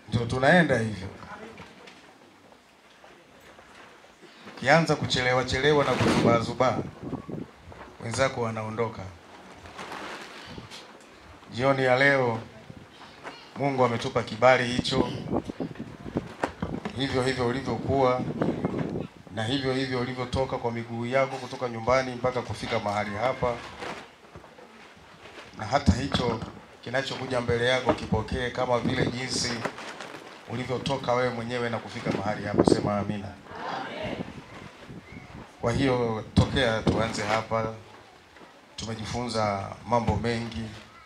ndio tunaenda hivyo. Ukianza kuchelewa chelewa na kuzubaazubaa, wenzako wanaondoka. Jioni ya leo Mungu ametupa kibali hicho, hivyo hivyo ulivyokuwa na hivyo hivyo ulivyotoka kwa miguu yako kutoka nyumbani mpaka kufika mahali hapa, na hata hicho kinachokuja mbele yako kipokee kama vile jinsi ulivyotoka wewe mwenyewe na kufika mahali hapa. Sema amina. Kwa hiyo tokea tuanze hapa, tumejifunza mambo mengi,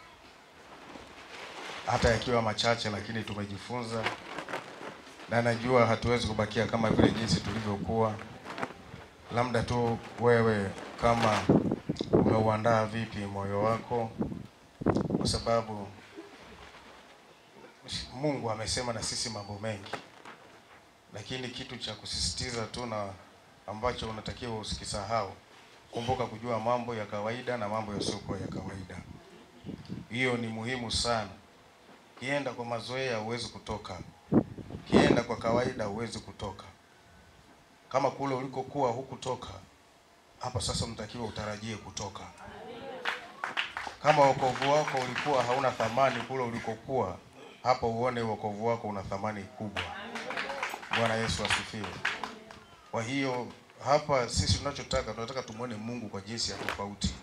hata yakiwa machache, lakini tumejifunza, na najua hatuwezi kubakia kama vile jinsi tulivyokuwa. Labda tu wewe kama umeuandaa vipi moyo wako, kwa sababu Mungu amesema na sisi mambo mengi, lakini kitu cha kusisitiza tu na ambacho unatakiwa usikisahau, kumbuka kujua mambo ya kawaida na mambo yasiyokuwa ya kawaida. Hiyo ni muhimu sana. Kienda kwa mazoea huwezi kutoka, kienda kwa kawaida huwezi kutoka. Kama kule ulikokuwa hukutoka, hapa sasa unatakiwa utarajie kutoka. Kama wokovu wako ulikuwa hauna thamani kule ulikokuwa, hapa uone wokovu wako una thamani kubwa. Bwana Yesu asifiwe. Kwa hiyo hapa sisi tunachotaka tunataka tumwone Mungu kwa jinsi ya tofauti.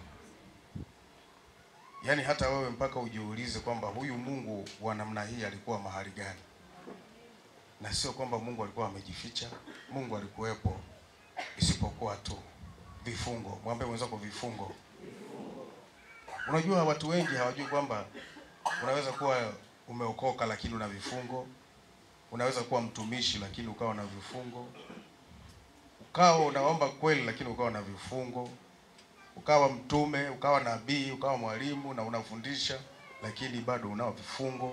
Yaani hata wewe mpaka ujiulize kwamba huyu Mungu wa namna hii alikuwa mahali gani, na sio kwamba Mungu alikuwa amejificha. Mungu alikuwepo, isipokuwa tu vifungo. Mwambie mwenzako vifungo. Unajua watu wengi hawajui kwamba unaweza kuwa umeokoka lakini una vifungo. Unaweza kuwa mtumishi lakini ukawa na vifungo ukawa unaomba kweli lakini ukawa na vifungo, ukawa mtume, ukawa nabii, ukawa mwalimu na unafundisha lakini bado unao vifungo.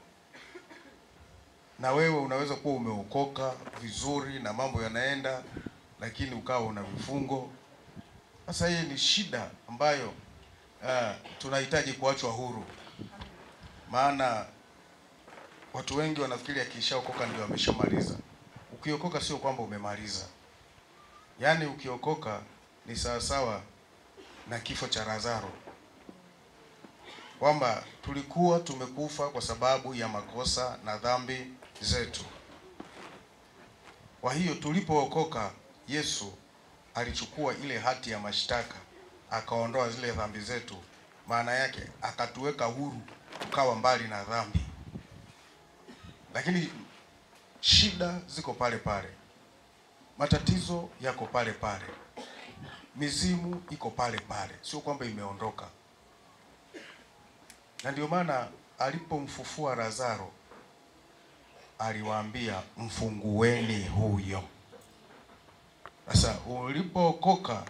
Na wewe unaweza kuwa umeokoka vizuri na mambo yanaenda, lakini ukawa una vifungo. Sasa hii ni shida ambayo uh, tunahitaji kuachwa huru, maana watu wengi wanafikiri akishaokoka ndio ameshamaliza. Ukiokoka sio kwamba umemaliza. Yaani ukiokoka ni sawasawa na kifo cha Lazaro, kwamba tulikuwa tumekufa kwa sababu ya makosa na dhambi zetu. Kwa hiyo tulipookoka, Yesu alichukua ile hati ya mashtaka akaondoa zile dhambi zetu, maana yake akatuweka huru, tukawa mbali na dhambi, lakini shida ziko pale pale matatizo yako pale pale, mizimu iko pale pale, sio kwamba imeondoka. Na ndio maana alipomfufua Lazaro aliwaambia mfungueni huyo. Sasa ulipookoka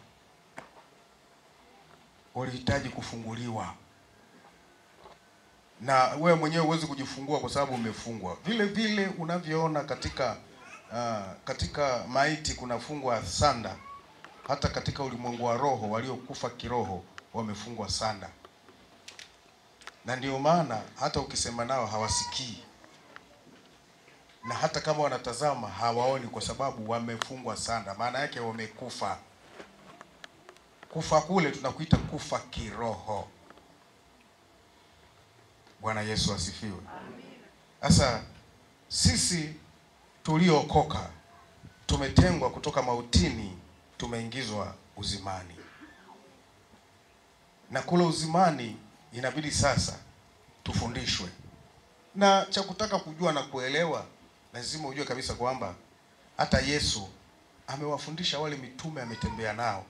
ulihitaji kufunguliwa, na wewe mwenyewe huwezi kujifungua kwa sababu umefungwa. Vile vile unavyoona katika Uh, katika maiti kunafungwa sanda. Hata katika ulimwengu wa roho waliokufa kiroho wamefungwa sanda, na ndio maana hata ukisema nao hawasikii, na hata kama wanatazama hawaoni, kwa sababu wamefungwa sanda. Maana yake wamekufa. Kufa kule tunakuita kufa kiroho. Bwana Yesu asifiwe. Sasa sisi tuliookoka tumetengwa kutoka mautini, tumeingizwa uzimani, na kule uzimani inabidi sasa tufundishwe. Na cha kutaka kujua na kuelewa, lazima ujue kabisa kwamba hata Yesu amewafundisha wale mitume, ametembea nao,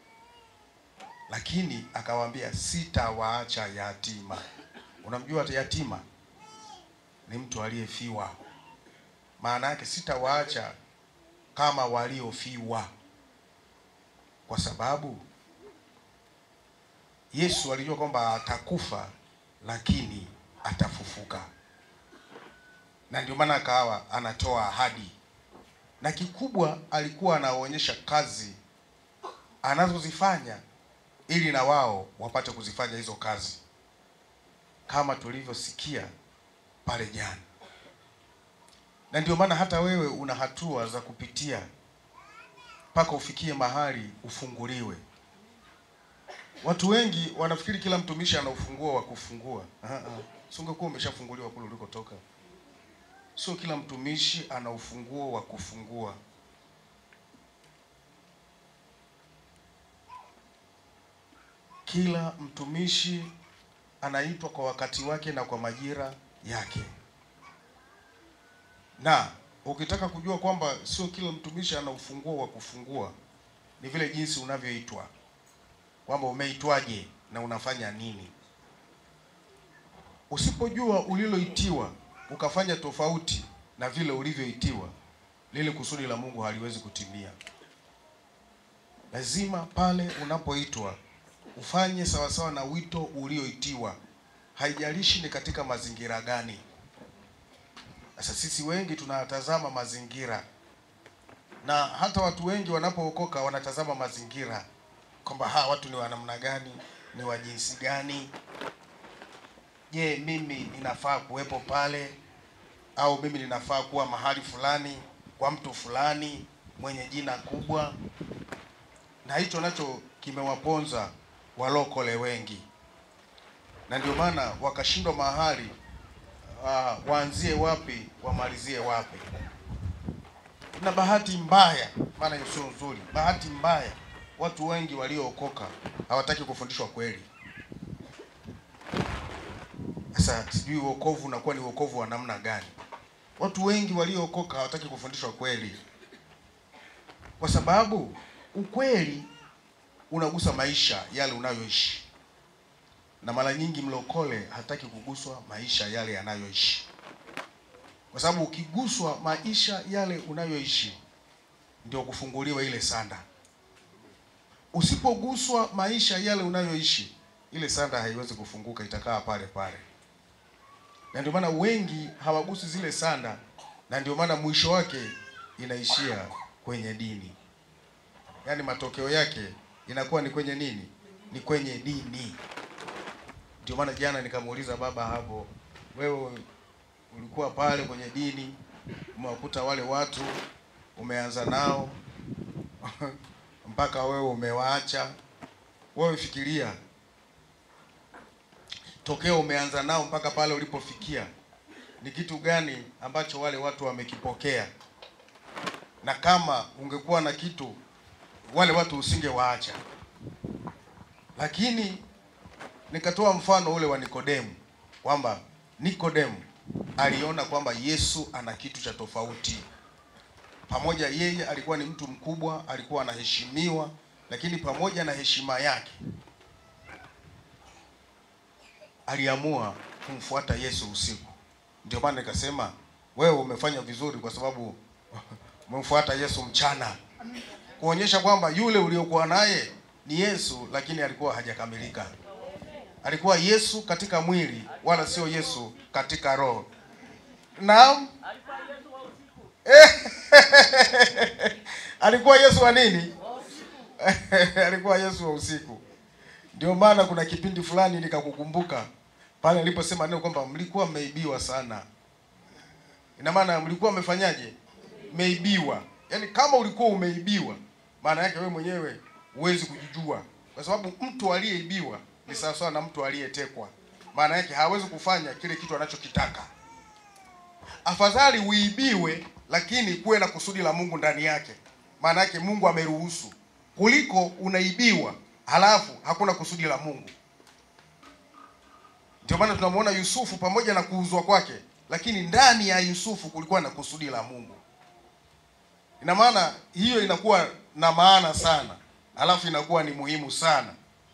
lakini akawaambia sitawaacha yatima. Unamjua hata yatima ni mtu aliyefiwa maana yake sitawaacha kama waliofiwa, kwa sababu Yesu alijua kwamba atakufa lakini atafufuka, na ndio maana akawa anatoa ahadi, na kikubwa alikuwa anaonyesha kazi anazozifanya ili na wao wapate kuzifanya hizo kazi, kama tulivyosikia pale jana na ndio maana hata wewe una hatua za kupitia mpaka ufikie mahali ufunguliwe. Watu wengi wanafikiri kila mtumishi ana ufunguo wa kufungua. Aha, aha. Si ungekuwa umeshafunguliwa kule ulikotoka? Sio kila mtumishi ana ufunguo wa kufungua. Kila mtumishi anaitwa kwa wakati wake na kwa majira yake. Na ukitaka kujua kwamba sio kila mtumishi ana ufunguo wa kufungua, ni vile jinsi unavyoitwa, kwamba umeitwaje na unafanya nini. Usipojua uliloitiwa ukafanya tofauti na vile ulivyoitiwa, lile kusudi la Mungu haliwezi kutimia. Lazima pale unapoitwa ufanye sawasawa na wito ulioitiwa, haijalishi ni katika mazingira gani. Sasa sisi wengi tunatazama mazingira, na hata watu wengi wanapookoka wanatazama mazingira kwamba hawa watu ni wa namna gani, ni wa jinsi gani. Je, mimi ninafaa kuwepo pale au mimi ninafaa kuwa mahali fulani kwa mtu fulani mwenye jina kubwa? Na hicho nacho kimewaponza walokole wengi, na ndio maana wakashindwa mahali uh, waanzie wapi wamalizie wapi. Na bahati mbaya, maana hiyo sio nzuri, bahati mbaya, watu wengi waliookoka hawataki kufundishwa kweli. Sasa sijui wokovu unakuwa ni wokovu wa namna gani? Watu wengi waliookoka hawataki kufundishwa kweli, kwa sababu ukweli unagusa maisha yale unayoishi, na mara nyingi mlokole hataki kuguswa maisha yale yanayoishi, kwa sababu ukiguswa maisha yale unayoishi ndio kufunguliwa ile sanda. Usipoguswa maisha yale unayoishi, ile sanda haiwezi kufunguka, itakaa pale pale na ndio maana wengi hawagusi zile sanda, na ndio maana mwisho wake inaishia kwenye dini, yaani matokeo yake inakuwa ni kwenye nini? Ni kwenye dini. Ndio maana jana nikamuuliza baba hapo, wewe ulikuwa pale kwenye dini, umewakuta wale watu umeanza nao mpaka wewe umewaacha. Wewe fikiria tokeo umeanza nao mpaka pale ulipofikia, ni kitu gani ambacho wale watu wamekipokea? Na kama ungekuwa na kitu, wale watu usingewaacha. Lakini nikatoa mfano ule wa Nikodemu, kwamba Nikodemu aliona kwamba Yesu ana kitu cha tofauti. Pamoja yeye alikuwa ni mtu mkubwa, alikuwa anaheshimiwa, lakini pamoja na heshima yake aliamua kumfuata Yesu usiku. Ndio maana nikasema wewe umefanya vizuri, kwa sababu umemfuata Yesu mchana, kuonyesha kwamba yule uliokuwa naye ni Yesu, lakini alikuwa hajakamilika. Alikuwa Yesu katika mwili, wala sio Yesu katika roho. Naam, alikuwa Yesu wa nini? alikuwa Yesu wa usiku. Ndio maana kuna kipindi fulani nikakukumbuka pale niliposema neno kwamba mlikuwa mmeibiwa sana. Ina maana mlikuwa mmefanyaje? Mmeibiwa. Yaani kama ulikuwa umeibiwa, maana yake wewe mwenyewe huwezi kujijua, kwa sababu mtu aliyeibiwa ni sawasawa na mtu aliyetekwa. Maana yake hawezi kufanya kile kitu anachokitaka. Afadhali uibiwe, lakini kuwe na kusudi la Mungu ndani yake, maana yake Mungu ameruhusu, kuliko unaibiwa halafu hakuna kusudi la Mungu. Ndio maana tunamwona Yusufu pamoja na kuuzwa kwake, lakini ndani ya Yusufu kulikuwa na kusudi la Mungu. Ina maana hiyo inakuwa na maana sana, halafu inakuwa ni muhimu sana.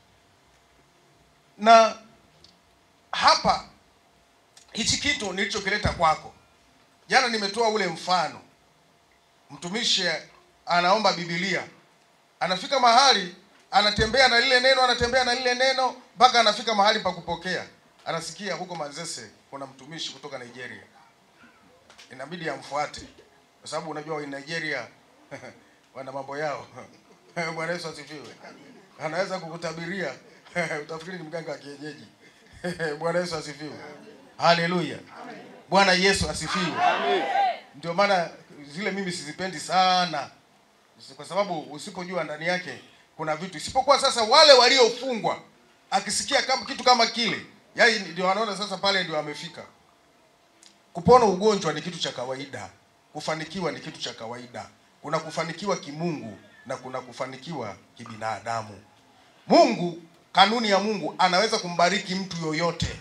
Na hapa hichi kitu nilichokileta kwako jana, nimetoa ule mfano, mtumishi anaomba Biblia, anafika mahali anatembea na lile neno, anatembea na lile neno mpaka anafika mahali pa kupokea. Anasikia huko Manzese kuna mtumishi kutoka Nigeria, inabidi amfuate kwa sababu unajua wa Nigeria wana mambo yao. Bwana Yesu asifiwe. Anaweza kukutabiria utafikiri ni mganga wa kienyeji. Bwana Yesu asifiwe. Haleluya. Bwana Yesu asifiwe. ndio maana zile mimi sizipendi sana, kwa sababu usipojua ndani yake kuna vitu, isipokuwa sasa wale waliofungwa, akisikia kama kitu kama kile, yaani ndio wanaona sasa pale ndio amefika. Kupona ugonjwa ni kitu cha kawaida, kufanikiwa ni kitu cha kawaida. Kuna kufanikiwa kimungu na kuna kufanikiwa kibinadamu. Mungu, kanuni ya Mungu anaweza kumbariki mtu yoyote,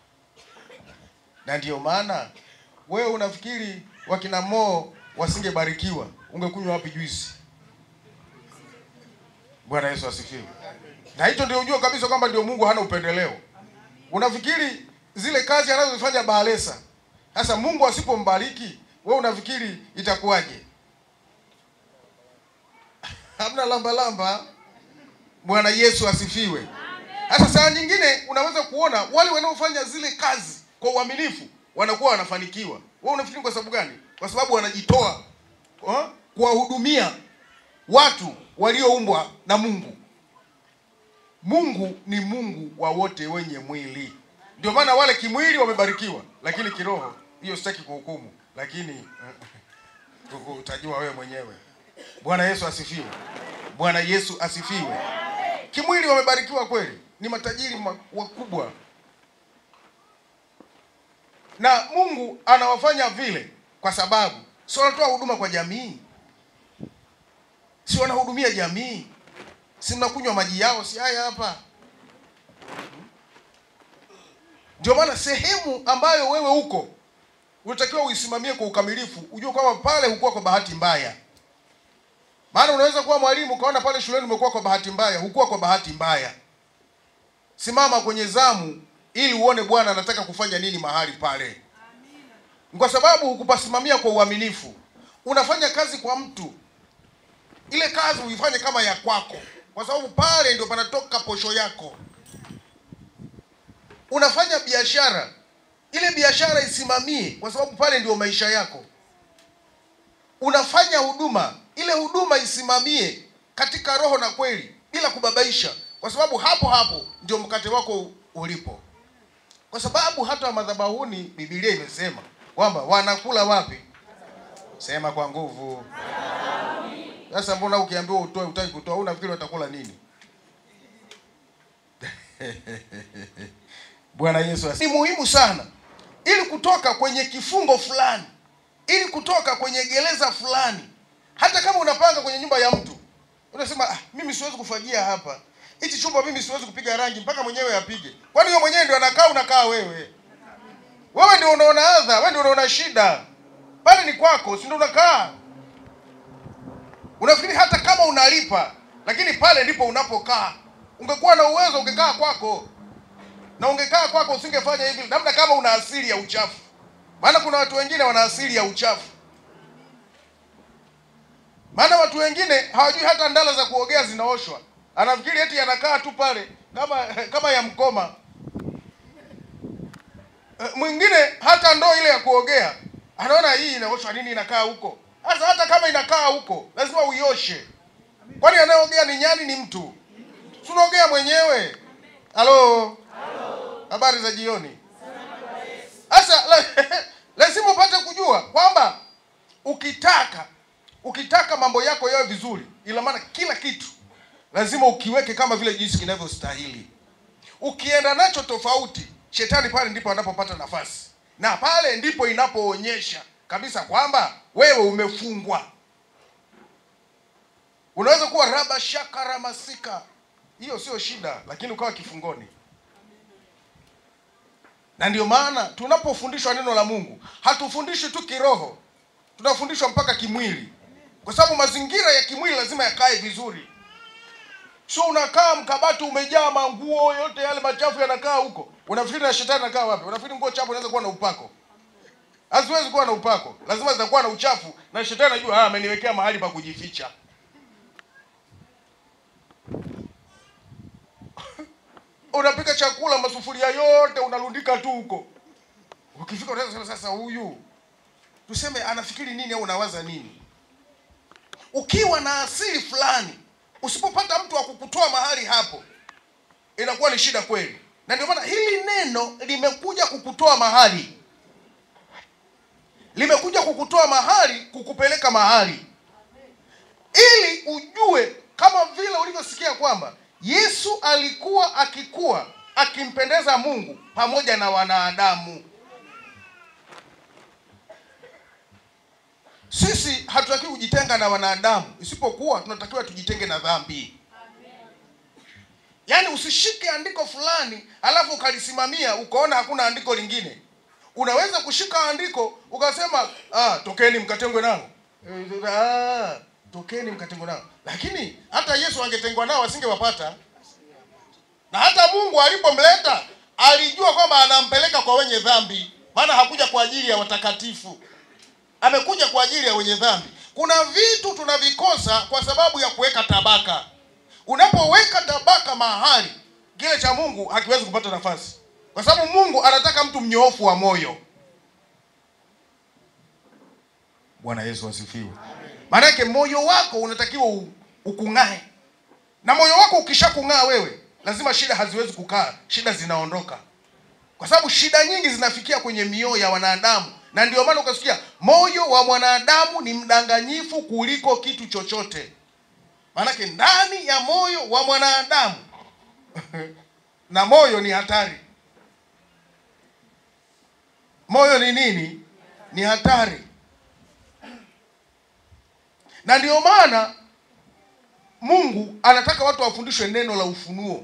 na ndiyo maana wewe unafikiri wakina Mo wasingebarikiwa, ungekunywa wapi juisi? Bwana Yesu asifiwe. Na hicho ndio ujue kabisa kwamba ndio Mungu hana upendeleo. Unafikiri zile kazi anazozifanya Bahalesa, sasa Mungu asipombariki wewe unafikiri itakuwaje? Hamna lamba lamba. Bwana Yesu asifiwe. Hata saa nyingine unaweza kuona wale wanaofanya zile kazi kwa uaminifu wanakuwa wanafanikiwa. Wewe unafikiri kwa sababu gani? Kwa sababu wanajitoa ha? kuwahudumia watu walioumbwa na Mungu. Mungu ni Mungu wa wote wenye mwili. Ndio maana wale kimwili wamebarikiwa, lakini kiroho, hiyo sitaki kuhukumu, lakini utajua wewe mwenyewe. Bwana Yesu asifiwe. Bwana Yesu asifiwe. Kimwili wamebarikiwa kweli, ni matajiri wakubwa, na Mungu anawafanya vile kwa sababu si wanatoa huduma kwa jamii, si wanahudumia jamii, si mnakunywa maji yao, si haya hapa. Ndio maana sehemu ambayo wewe uko unatakiwa uisimamie kwa ukamilifu, ujue kwamba pale hukuwa kwa bahati mbaya. Maana unaweza kuwa mwalimu ukaona pale shuleni umekuwa kwa bahati mbaya, hukuwa kwa bahati mbaya. Simama kwenye zamu ili uone Bwana anataka kufanya nini mahali pale, kwa sababu hukupasimamia kwa uaminifu. Unafanya kazi kwa mtu, ile kazi uifanye kama ya kwako, kwa sababu pale ndio panatoka posho yako. Unafanya biashara, ile biashara isimamie, kwa sababu pale ndio maisha yako. Unafanya huduma, ile huduma isimamie katika roho na kweli, bila kubabaisha, kwa sababu hapo hapo ndio mkate wako ulipo. Kwa sababu hata madhabahuni Biblia imesema kwamba wanakula wapi? Sema kwa nguvu. Sasa mbona ukiambiwa utoe utaki kutoa, unafikiri watakula nini? Bwana Yesu ni muhimu sana, ili kutoka kwenye kifungo fulani, ili kutoka kwenye gereza fulani. Hata kama unapanga kwenye nyumba ya mtu, unasema ah, mimi siwezi kufagia hapa, hichi chumba mimi siwezi kupiga rangi, mpaka mwenyewe apige. Kwani wewe mwenyewe ndio anakaa, unakaa wewe? Wewe ndio unaona adha, wewe ndio unaona shida, pale ni kwako, si ndio unakaa? Unafikiri hata kama unalipa, lakini pale ndipo unapokaa. Ungekuwa na uwezo ungekaa kwako na ungekaa kwako usingefanya hivi, labda kama una asili ya uchafu. Maana kuna watu wengine wana asili ya uchafu. Maana watu wengine hawajui hata ndala za kuogea zinaoshwa, anafikiri eti anakaa tu pale kama kama ya mkoma. Mwingine hata ndoo ile ya kuogea anaona hii inaoshwa nini, inakaa huko. Sasa hata kama inakaa huko, lazima uioshe. Kwani anayeogea ni nyani? Ni mtu? Si unaogea mwenyewe. Halo, habari za jioni. Sasa lazima upate kujua kwamba ukitaka ukitaka mambo yako yawe vizuri, ila maana kila kitu lazima ukiweke kama vile jinsi kinavyostahili. Ukienda nacho tofauti, shetani pale ndipo anapopata nafasi, na pale ndipo inapoonyesha kabisa kwamba wewe umefungwa. Unaweza kuwa raba shaka ramasika, hiyo sio shida, lakini ukawa kifungoni. Na ndio maana tunapofundishwa neno la Mungu hatufundishwi tu kiroho, tunafundishwa mpaka kimwili, kwa sababu mazingira ya kimwili lazima yakae vizuri. Sio unakaa mkabati umejaa manguo yote yale machafu yanakaa huko, unafikiri na shetani anakaa wapi? Unafikiri nguo chafu inaweza kuwa na upako? Haziwezi kuwa na upako, lazima zitakuwa na uchafu, na shetani anajua, ah, ameniwekea mahali pa kujificha. Unapika chakula, masufuria yote unarundika tu huko. Ukifika unaweza sasa, huyu tuseme anafikiri nini au unawaza nini? Ukiwa na asili fulani, usipopata mtu wa kukutoa mahali hapo, inakuwa ni shida kweli. Na ndio maana hili neno limekuja kukutoa mahali limekuja kukutoa mahali kukupeleka mahali ili ujue kama vile ulivyosikia kwamba yesu alikuwa akikuwa akimpendeza mungu pamoja na wanadamu sisi hatutakiwi kujitenga na wanadamu isipokuwa tunatakiwa tujitenge na dhambi yaani usishike andiko fulani alafu ukalisimamia ukaona hakuna andiko lingine unaweza kushika andiko ukasema ah, tokeni mkatengwe nao ah, tokeni mkatengwe nao lakini hata yesu angetengwa nao asingewapata na hata mungu alipomleta alijua kwamba anampeleka kwa wenye dhambi maana hakuja kwa ajili ya watakatifu amekuja kwa ajili ya wenye dhambi kuna vitu tunavikosa kwa sababu ya kuweka tabaka unapoweka tabaka mahali kile cha mungu hakiwezi kupata nafasi kwa sababu mungu anataka mtu mnyoofu wa moyo bwana yesu asifiwe maanake moyo wako unatakiwa u- ukung'ae na moyo wako ukishakung'aa wewe lazima shida haziwezi kukaa shida zinaondoka kwa sababu shida nyingi zinafikia kwenye mioyo ya wanadamu na ndio maana ukasikia moyo wa mwanadamu ni mdanganyifu kuliko kitu chochote maanake ndani ya moyo wa mwanadamu na moyo ni hatari moyo ni nini ni hatari na ndio maana mungu anataka watu wafundishwe neno la ufunuo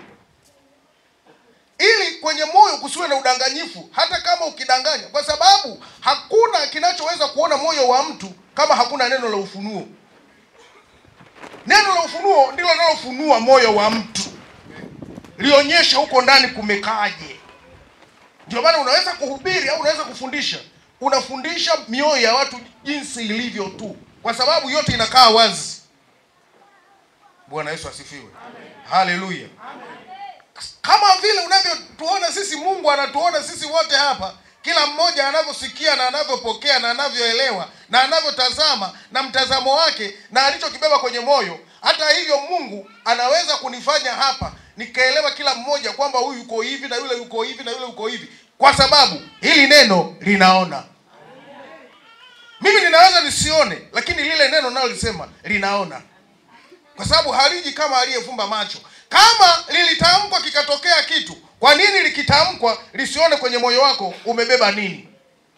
ili kwenye moyo kusiwe na udanganyifu hata kama ukidanganya kwa sababu hakuna kinachoweza kuona moyo wa mtu kama hakuna neno la ufunuo neno la ufunuo ndilo linalofunua moyo wa mtu lionyeshe huko ndani kumekaaje ndio maana unaweza kuhubiri au unaweza kufundisha unafundisha mioyo ya watu jinsi ilivyo tu kwa sababu yote inakaa wazi bwana yesu asifiwe haleluya kama vile unavyotuona sisi mungu anatuona sisi wote hapa kila mmoja anavyosikia na anavyopokea na anavyoelewa na anavyotazama na mtazamo wake na alichokibeba kwenye moyo hata hivyo mungu anaweza kunifanya hapa nikaelewa kila mmoja kwamba huyu yuko hivi na yule yuko hivi na yule yuko hivi kwa sababu hili neno linaona mimi ninaweza nisione lakini lile neno nalolisema linaona kwa sababu haliji kama aliyefumba macho kama lilitamkwa kikatokea kitu kwa nini likitamkwa lisione kwenye moyo wako umebeba nini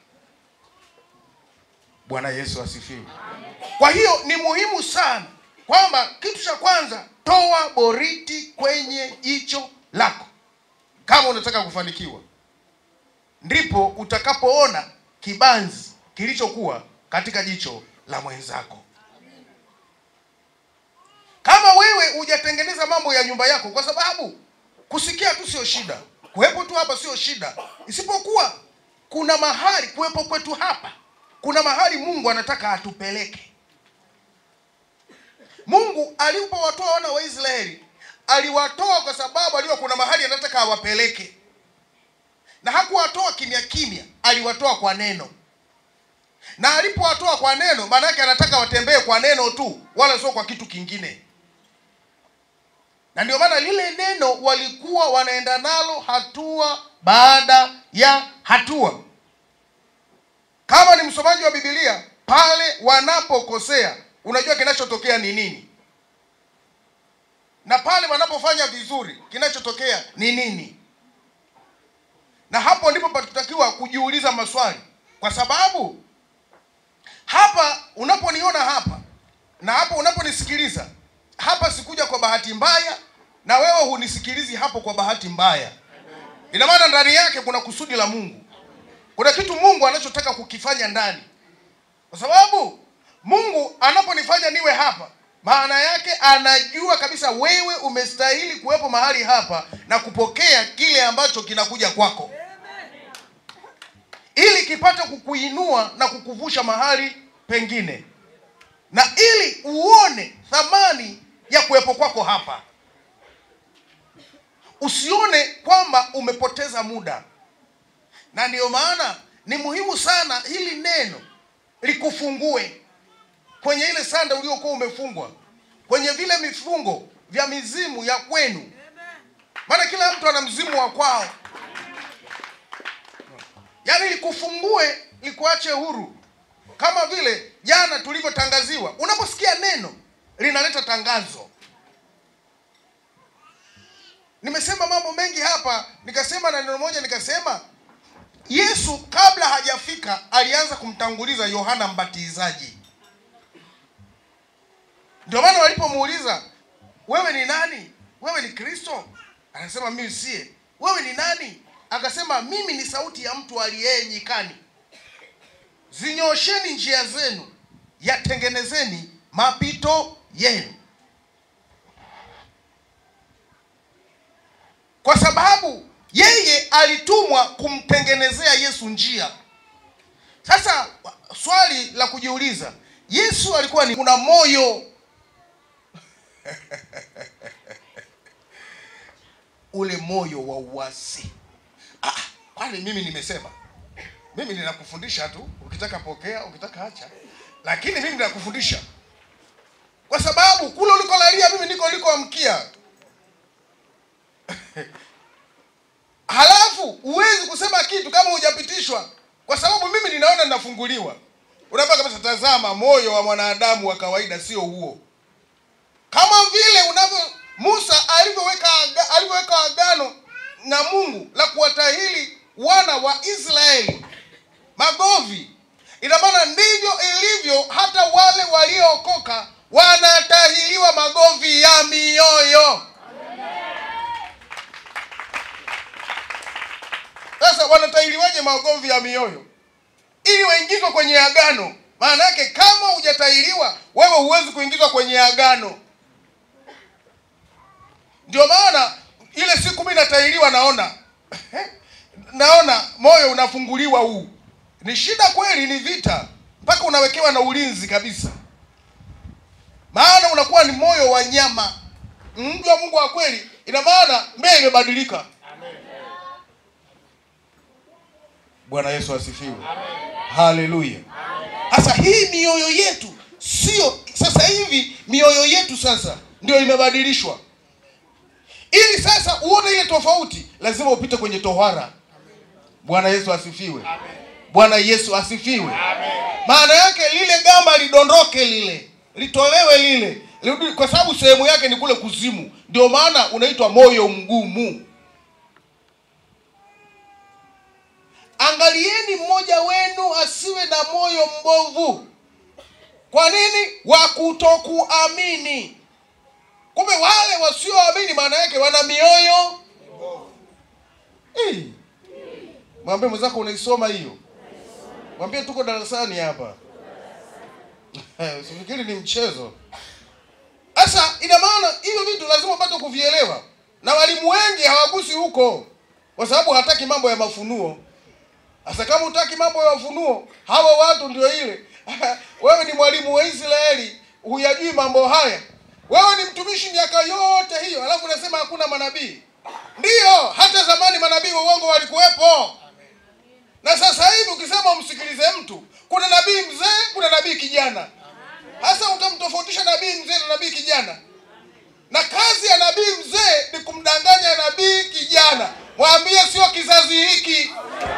bwana yesu asifiwe kwa hiyo ni muhimu sana kwamba kitu cha kwanza toa boriti kwenye jicho lako kama unataka kufanikiwa ndipo utakapoona kibanzi kilichokuwa katika jicho la mwenzako kama wewe hujatengeneza mambo ya nyumba yako kwa sababu kusikia tu sio shida kuwepo tu hapa sio shida isipokuwa kuna mahali kuwepo kwetu hapa kuna mahali mungu anataka atupeleke mungu alipowatoa wana wa israeli aliwatoa kwa sababu alijua kuna mahali anataka awapeleke na hakuwatoa kimya kimya aliwatoa kwa neno na alipowatoa kwa neno maana yake anataka watembee kwa neno tu wala sio kwa kitu kingine na ndio maana lile neno walikuwa wanaenda nalo hatua baada ya hatua kama ni msomaji wa bibilia pale wanapokosea unajua kinachotokea ni nini na pale wanapofanya vizuri kinachotokea ni nini na hapo ndipo patutakiwa kujiuliza maswali kwa sababu hapa unaponiona hapa na hapo unaponisikiliza hapa sikuja kwa bahati mbaya na wewe hunisikilizi hapo kwa bahati mbaya ina maana ndani yake kuna kusudi la mungu kuna kitu mungu anachotaka kukifanya ndani kwa sababu mungu anaponifanya niwe hapa maana yake anajua kabisa wewe umestahili kuwepo mahali hapa na kupokea kile ambacho kinakuja kwako ili kipate kukuinua na kukuvusha mahali pengine na ili uone thamani ya kuwepo kwako hapa usione kwamba umepoteza muda na ndiyo maana ni muhimu sana hili neno likufungue kwenye ile sanda uliokuwa umefungwa kwenye vile vifungo vya mizimu ya kwenu maana kila mtu ana mzimu wa kwao yaani likufungue likuache huru kama vile jana tulivyotangaziwa unaposikia neno linaleta tangazo nimesema mambo mengi hapa nikasema na neno moja nikasema yesu kabla hajafika alianza kumtanguliza yohana mbatizaji ndio maana walipomuuliza wewe ni nani wewe ni kristo anasema mimi siye wewe ni nani akasema mimi ni sauti ya mtu aliyeye nyikani zinyosheni njia zenu yatengenezeni mapito yenu kwa sababu yeye alitumwa kumtengenezea yesu njia sasa swali la kujiuliza yesu alikuwa ni kuna moyo ule moyo wa uasi ah, kwani mimi nimesema mimi ninakufundisha tu ukitaka pokea ukitaka acha lakini mimi ninakufundisha kwa sababu kule ulikolalia mimi niko ulikoamkia halafu huwezi kusema kitu kama hujapitishwa kwa sababu mimi ninaona ninafunguliwa unaambia kabisa tazama moyo wa mwanadamu wa kawaida sio huo kama vile unavyo musa alivyoweka aga, alivyoweka agano na mungu la kuwatahili wana wa israeli magovi ina maana ndivyo ilivyo hata wale waliookoka wanatahiliwa magovi ya mioyo sasa wanatahiliwaje magovi ya mioyo ili waingizwe kwenye agano maana yake kama hujatahiriwa wewe huwezi kuingizwa kwenye agano ndio maana ile siku mi natahiriwa naona naona moyo unafunguliwa huu ni shida kweli ni vita mpaka unawekewa na ulinzi kabisa maana unakuwa ni moyo wa nyama mji wa mungu wa kweli ina maana mbee imebadilika bwana yesu asifiwe haleluya sasa hii mioyo yetu sio sasa hivi mioyo yetu sasa ndio imebadilishwa ili sasa uone ile tofauti lazima upite kwenye tohara bwana yesu asifiwe bwana yesu asifiwe maana yake lile gamba lidondoke lile litolewe lile lirudi kwa sababu sehemu yake ni kule kuzimu ndio maana unaitwa moyo mgumu angalieni mmoja wenu asiwe na moyo mbovu kwa nini wa kutokuamini kumbe wale wasioamini maana yake wana mioyo Eh. mwambie mwenzako unaisoma hiyo mwambie tuko darasani hapa usifikiri ni mchezo sasa ina maana hivyo vitu lazima upate kuvielewa na walimu wengi hawagusi huko kwa sababu hataki mambo ya mafunuo sasa kama hutaki mambo ya mafunuo hawa watu ndio ile wewe ni mwalimu wa israeli huyajui mambo haya wewe ni mtumishi miaka yote hiyo alafu unasema hakuna manabii ndiyo hata zamani manabii wa uongo walikuwepo na sasa hivi ukisema umsikilize mtu kuna nabii mzee kuna nabii kijana hasa utamtofautisha nabii mzee na nabii kijana na kazi ya nabii mzee ni kumdanganya nabii kijana mwambie sio kizazi hiki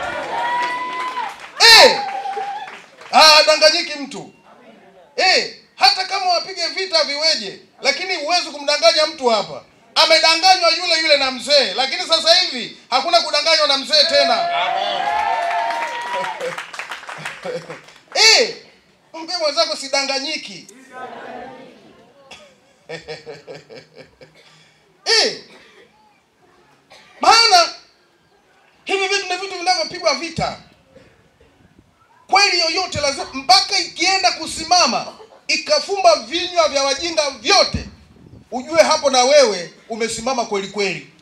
eh ah, danganyiki mtu eh hata kama wapige vita viweje lakini huwezi kumdanganya mtu hapa amedanganywa yule yule na mzee lakini sasa hivi hakuna kudanganywa na mzee tena eh mpe mwenzako sidanganyiki eh maana hivi vitu ni vitu vinavyopigwa vita kweli yoyote lazima mpaka ikienda kusimama ikafumba vinywa vya wajinga vyote ujue hapo na wewe umesimama kweli kweli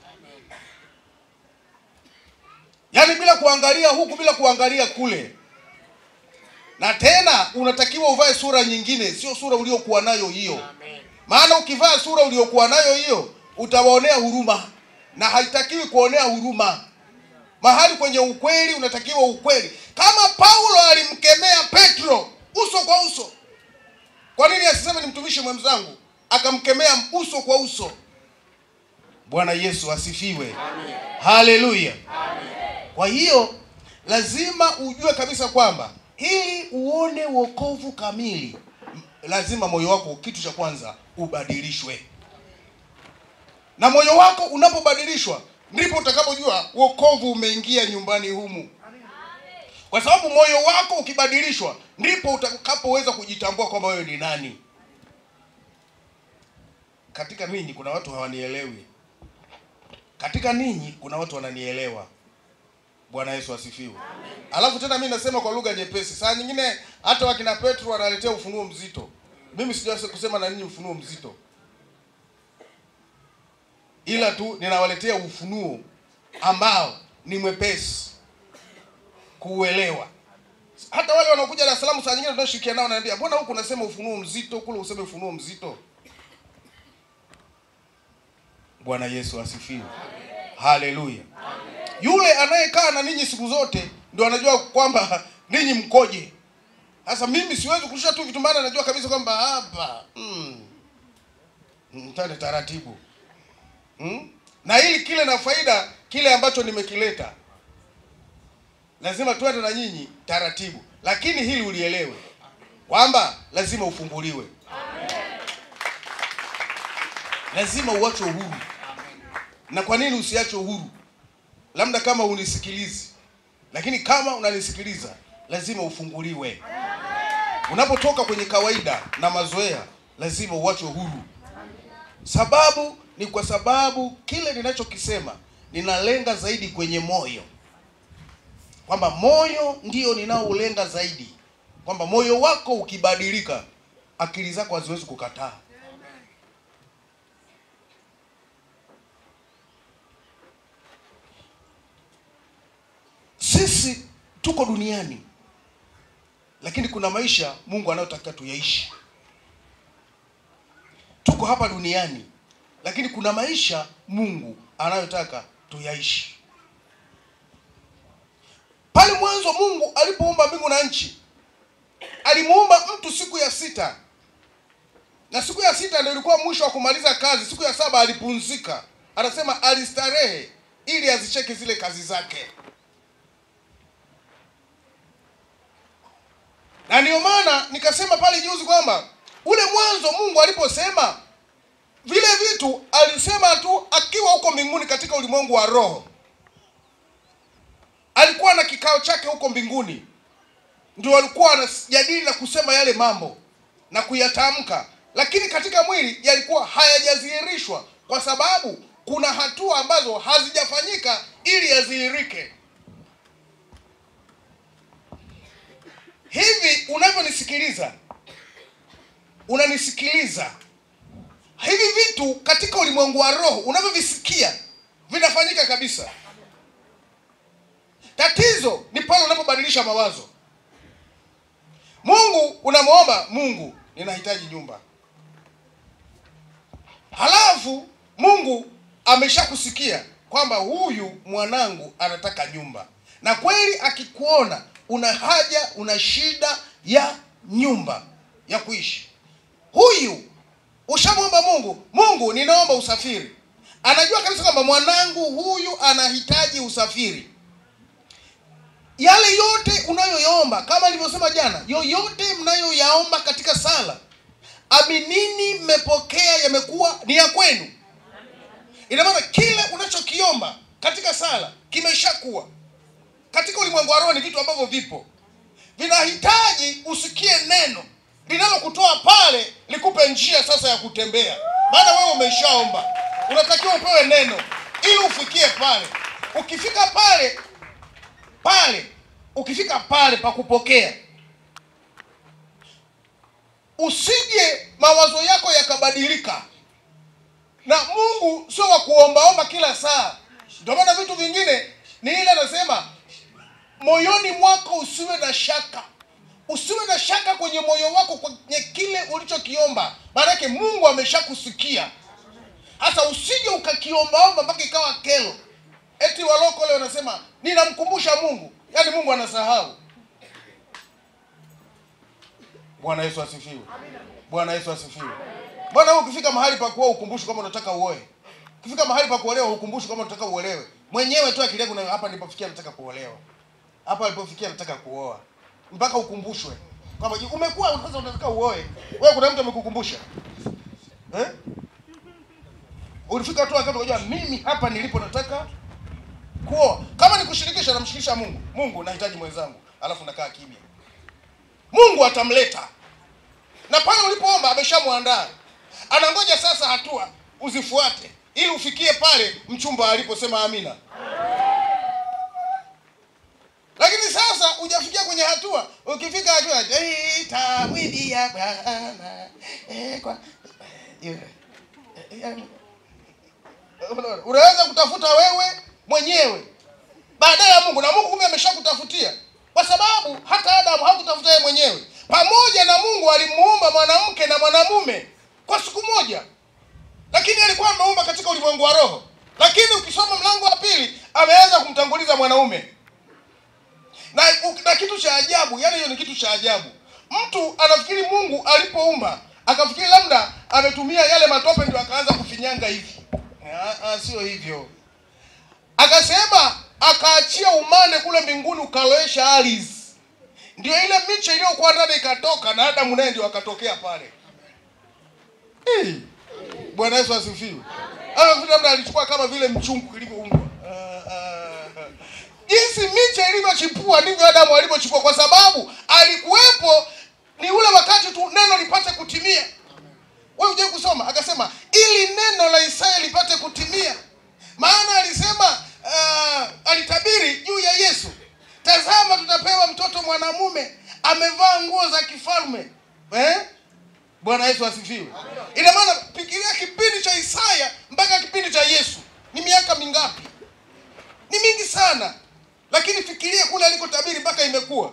yaani bila kuangalia huku bila kuangalia kule na tena unatakiwa uvae sura nyingine sio sura uliokuwa nayo hiyo maana ukivaa sura uliokuwa nayo hiyo utawaonea huruma na haitakiwi kuonea huruma mahali kwenye ukweli unatakiwa ukweli kama paulo alimkemea petro uso kwa uso kwa nini asiseme ni mtumishi mwenzangu akamkemea uso kwa uso bwana yesu asifiwe haleluya kwa hiyo lazima ujue kabisa kwamba ili uone wokovu kamili m- lazima moyo wako kitu cha kwanza ubadilishwe na moyo wako unapobadilishwa ndipo utakapojua wokovu umeingia nyumbani humu kwa sababu moyo wako ukibadilishwa ndipo utakapoweza kujitambua kwamba wewe ni nani katika ninyi kuna watu hawanielewi katika ninyi kuna watu wananielewa bwana yesu asifiwe alafu tena mi nasema kwa lugha nyepesi saa nyingine hata wakina petro wanaletea ufunuo mzito mimi sijaweza kusema na ninyi ufunuo mzito ila tu ninawaletea ufunuo ambao ni mwepesi kuuelewa hata wale wanaokuja Dar es Salaam saa nyingine tunaoshirikiana nao wananiambia mbona huku unasema ufunuo mzito kule useme ufunuo mzito bwana yesu asifiwe haleluya yule anayekaa na ninyi siku zote ndio anajua kwamba ninyi mkoje sasa mimi siwezi kurusha tu vitu maana najua kabisa kwamba hapa mm, mtane taratibu mm? na ili kile na faida kile ambacho nimekileta lazima tuende na nyinyi taratibu lakini hili ulielewe kwamba lazima ufunguliwe lazima uachwe uhuru na kwa nini usiachwe uhuru labda kama unisikilizi lakini kama unanisikiliza lazima ufunguliwe unapotoka kwenye kawaida na mazoea lazima uachwe huru sababu ni kwa sababu kile ninachokisema ninalenga zaidi kwenye moyo kwamba moyo ndio ninaoulenga zaidi kwamba moyo wako ukibadilika akili zako haziwezi kukataa sisi tuko duniani lakini kuna maisha mungu anayotaka tuyaishi tuko hapa duniani lakini kuna maisha mungu anayotaka tuyaishi pale mwanzo mungu alipoumba mbingu na nchi alimuumba mtu siku ya sita na siku ya sita ndio ilikuwa mwisho wa kumaliza kazi siku ya saba alipumzika anasema alistarehe ili azicheke zile kazi zake na ndio maana nikasema pale juzi kwamba ule mwanzo mungu aliposema vile vitu alisema tu akiwa huko mbinguni katika ulimwengu wa roho alikuwa na kikao chake huko mbinguni ndio walikuwa wanajadili na kusema yale mambo na kuyatamka lakini katika mwili yalikuwa hayajadhihirishwa kwa sababu kuna hatua ambazo hazijafanyika ili yadhihirike hivi unavyonisikiliza unanisikiliza hivi vitu katika ulimwengu wa roho unavyovisikia vinafanyika kabisa tatizo ni pale unapobadilisha mawazo mungu unamwomba mungu ninahitaji nyumba halafu mungu ameshakusikia kwamba huyu mwanangu anataka nyumba na kweli akikuona una haja una shida ya nyumba ya kuishi huyu ushamwomba mungu mungu ninaomba usafiri anajua kabisa kwamba mwanangu huyu anahitaji usafiri yale yote unayoyaomba kama nilivyosema jana yoyote mnayoyaomba katika sala aminini mmepokea yamekuwa ni ya kwenu ina maana kile unachokiomba katika sala kimeshakuwa katika ulimwengu wa roho ni vitu ambavyo vipo vinahitaji usikie neno linalokutoa pale likupe njia sasa ya kutembea maana wewe umeshaomba unatakiwa upewe neno ili ufikie pale ukifika pale pale ukifika pale pa kupokea usije mawazo yako yakabadilika na mungu sio wa kuombaomba kila saa ndio maana vitu vingine ni ile anasema moyoni mwako usiwe na shaka usiwe na shaka kwenye moyo wako kwenye kile ulichokiomba maanake mungu ameshakusikia hasa usije ukakiombaomba mpaka ikawa kelo eti waloko leo wanasema ninamkumbusha mungu yaani mungu anasahau bwana yesu asifiwe bwana yesu asifiwe mbona wewe ukifika mahali pa kuoa ukumbushi kama unataka uoe ukifika mahali pa kuolewa ukumbushi kama unataka uolewe mwenyewe tu akili yako na hapa nilipofikia nataka kuolewa hapa alipofikia nataka kuoa mpaka ukumbushwe kwamba je, umekuwa sasa unataka uoe wewe kuna mtu amekukumbusha eh? ulifika tu wakati ukajua mimi hapa nilipo nataka kuoa kama ni kushirikisha namshirikisha mungu mungu nahitaji mwenzangu alafu nakaa kimya mungu atamleta na pale ulipoomba ameshamwandaa anangoja sasa hatua uzifuate ili ufikie pale mchumba aliposema amina lakini sasa hujafikia kwenye hatua ukifika hatua itamwidia bwana eh, kwa- eh, eh, unaona, unaweza kutafuta wewe mwenyewe baadaye ya mungu na mungu kumbe ameshakutafutia kwa sababu hata adamu hakutafuta yeye mwenyewe pamoja na mungu alimuumba mwanamke na mwanamume kwa siku moja lakini alikuwa ameumba katika ulimwengu wa roho lakini ukisoma mlango wa pili ameanza kumtanguliza mwanaume na, na kitu cha ajabu yani hiyo ni kitu cha ajabu mtu anafikiri mungu alipoumba akafikiri labda ametumia yale matope ndio akaanza kufinyanga hivi Ah, ah, sio hivyo akasema akaachia umande kule mbinguni ukalowesha ardhi ndio ile miche iliyokuwa ndani ikatoka na adamu naye ndio akatokea pale Eh, bwana yesu asifiwe Anafikiri labda alichukua kama vile mchungu kilivyoumbwa Ah, ah. jinsi miche ilivyochipua ndivyo adamu alivyochipua kwa sababu alikuwepo ni ule wakati tu neno lipate kutimia wewe uje kusoma akasema ili neno la isaya lipate kutimia maana alisema uh, alitabiri juu ya yesu tazama tutapewa mtoto mwanamume amevaa nguo za kifalme eh? bwana yesu asifiwe ina maana fikiria kipindi cha isaya mpaka kipindi cha yesu ni miaka mingapi ni mingi sana lakini fikiria kule alikotabiri mpaka imekuwa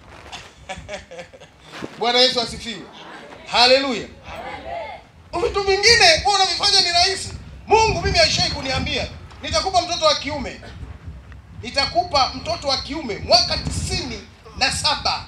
bwana yesu asifiwe haleluya vitu vingine huwa unavifanya ni rahisi mungu mimi aishai kuniambia nitakupa mtoto wa kiume nitakupa mtoto wa kiume mwaka tisini na saba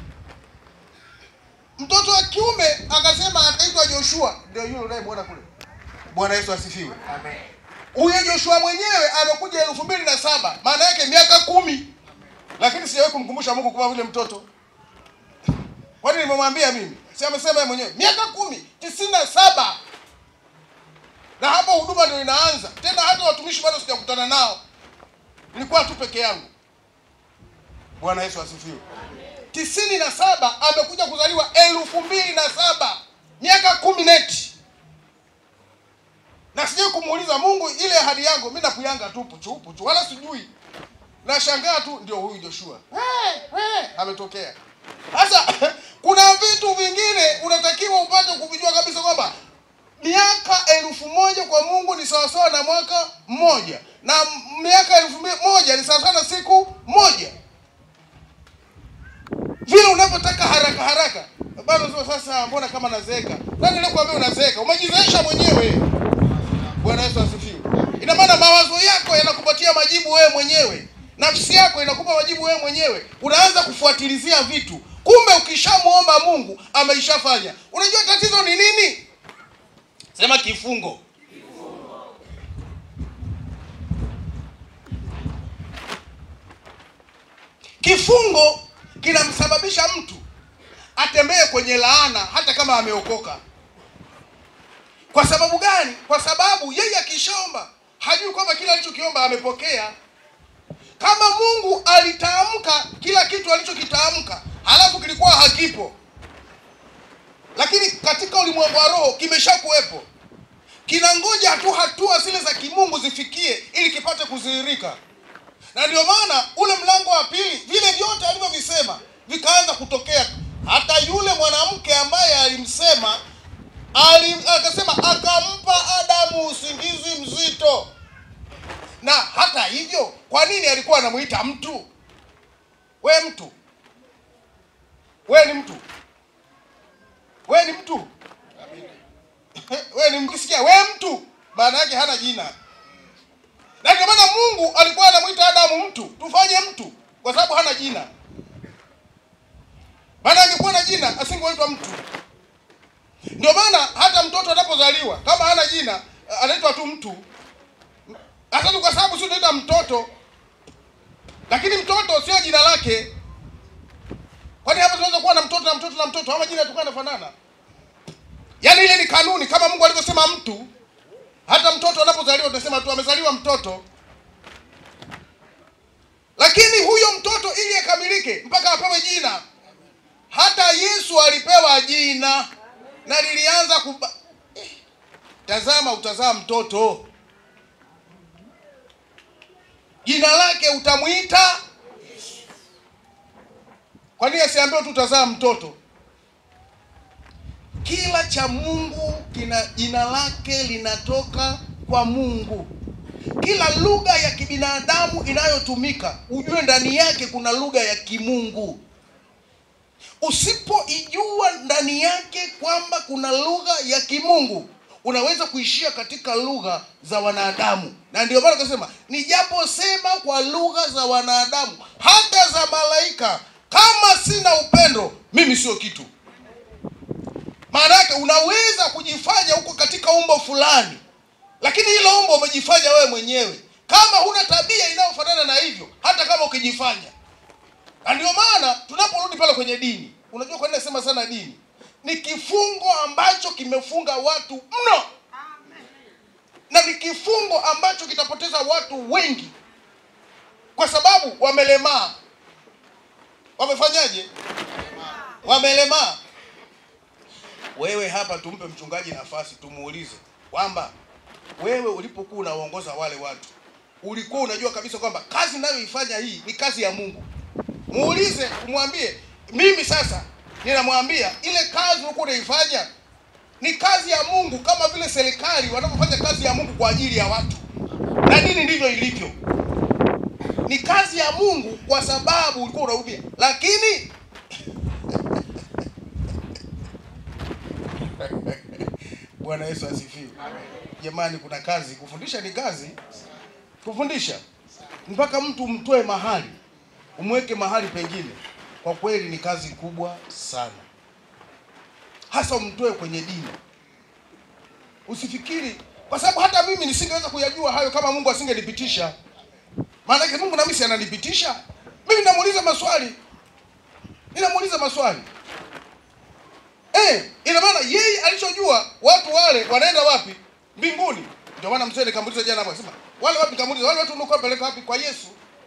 mtoto wa kiume akasema ataitwa joshua ndio yule unayemwona kule bwana yesu asifiwe huyo joshua mwenyewe amekuja elfu mbili na saba maana yake miaka kumi lakini sijawahi kumkumbusha mungu kupa vile mtoto kwani nimemwambia mimi si amesema yeye mwenyewe miaka kumi tisini na saba na hapo huduma ndio inaanza tena hata watumishi bado sijakutana nao nilikuwa tu peke yangu bwana yesu asifiwe tisini na saba amekuja kuzaliwa elfu mbili na saba miaka kumi neti na sijui kumuuliza mungu ile ahadi yangu mi nakuyanga tu puchu puchu wala sijui nashangaa tu ndio huyu joshua hey, hey, ametokea sasa kuna vitu vingine unatakiwa upate kuvijua kabisa kwamba miaka elfu moja kwa mungu ni sawasawa na mwaka mmoja na m- miaka elfu mbi- moja ni sawasawa na siku moja vile unavyotaka haraka haraka bado sio sasa mbona kama nazeeka nani aliyekuambia unazeeka umejizeesha mwenyewe bwana yesu asifiwe ina maana mawazo yako yanakupatia majibu wewe mwenyewe nafsi yako inakupa majibu wewe mwenyewe unaanza kufuatilizia vitu kumbe ukishamwomba mungu ameishafanya unajua tatizo ni nini sema kifungo kifungo kinamsababisha mtu atembee kwenye laana hata kama ameokoka kwa sababu gani kwa sababu yeye akishaomba hajui kwamba kila alichokiomba amepokea kama mungu alitamka kila kitu alichokitamka halafu kilikuwa hakipo lakini katika ulimwengu wa roho kimeshakuwepo kinangoja tu hatua zile za kimungu zifikie ili kipate kudhihirika na ndio maana ule mlango wa pili vile vyote alivyovisema vikaanza kutokea hata yule mwanamke ambaye alimsema ali, akasema akampa adamu usingizi mzito na hata hivyo kwa nini alikuwa anamuita mtu we mtu we ni mtu we ni mtu we ni mkisikia we mtu maana yake hana jina na ndio maana mungu alikuwa anamwita adamu mtu tufanye mtu kwa sababu hana jina maana angekuwa na jina asingeitwa mtu ndio maana hata mtoto anapozaliwa kama hana jina anaitwa tu mtu hata tu kwa sababu si unaita mtoto lakini mtoto sio jina lake kwani hapa tunaweza kuwa na mtoto na mtoto na mtoto, au majina yatakuwa yanafanana? Yaani ile ni kanuni, kama Mungu alivyosema mtu. Hata mtoto anapozaliwa tunasema tu amezaliwa mtoto, lakini huyo mtoto ili akamilike mpaka apewe jina. Hata Yesu alipewa jina na lilianza kuba... eh, tazama, utazaa mtoto, jina lake utamwita. Kwa nini asiambiwe tu utazaa mtoto? Kila cha Mungu kina jina lake linatoka kwa Mungu. Kila lugha ya kibinadamu inayotumika ujue ndani yake kuna lugha ya kimungu. Usipoijua ndani yake kwamba kuna lugha ya kimungu, unaweza kuishia katika lugha za wanadamu, na ndio maana tunasema nijaposema kwa lugha za wanadamu, hata za malaika, kama sina upendo, mimi sio kitu. Maana yake unaweza kujifanya huko katika umbo fulani, lakini hilo umbo umejifanya wewe mwenyewe, kama huna tabia inayofanana na hivyo, hata kama ukijifanya. Na ndio maana tunaporudi pale kwenye dini, unajua kwa nini nasema sana dini? Ni kifungo ambacho kimefunga watu mno, na ni kifungo ambacho kitapoteza watu wengi, kwa sababu wamelemaa. Wamefanyaje? Wamelemaa. Wewe hapa tumpe mchungaji nafasi, tumuulize kwamba wewe ulipokuwa unaongoza wale watu ulikuwa unajua kabisa kwamba kazi ninayoifanya hii ni kazi ya Mungu. Muulize, umwambie, mimi sasa ninamwambia ile kazi ulikuwa unaifanya ni kazi ya Mungu, kama vile serikali wanapofanya kazi ya Mungu kwa ajili ya watu, na dini ndivyo ilivyo. Ni kazi ya Mungu kwa sababu ulikuwa unahubia, lakini Bwana Yesu asifiwe. Jamani, kuna kazi. Kufundisha ni kazi, kufundisha mpaka mtu umtoe mahali umweke mahali pengine, kwa kweli ni kazi kubwa sana, hasa umtoe kwenye dini. Usifikiri kwa sababu hata mimi nisingeweza kuyajua hayo kama Mungu asingenipitisha. Maana yake Mungu na mimi si ananipitisha mimi, ninamuuliza maswali, ninamuuliza maswali Eh, ina maana yeye alichojua watu wale wanaenda wapi? Mbinguni. Ndio maana mzee nikamuuliza jana hapo akasema, wale wapi nikamuuliza, wale watu mlikuwa peleka wapi kwa Yesu?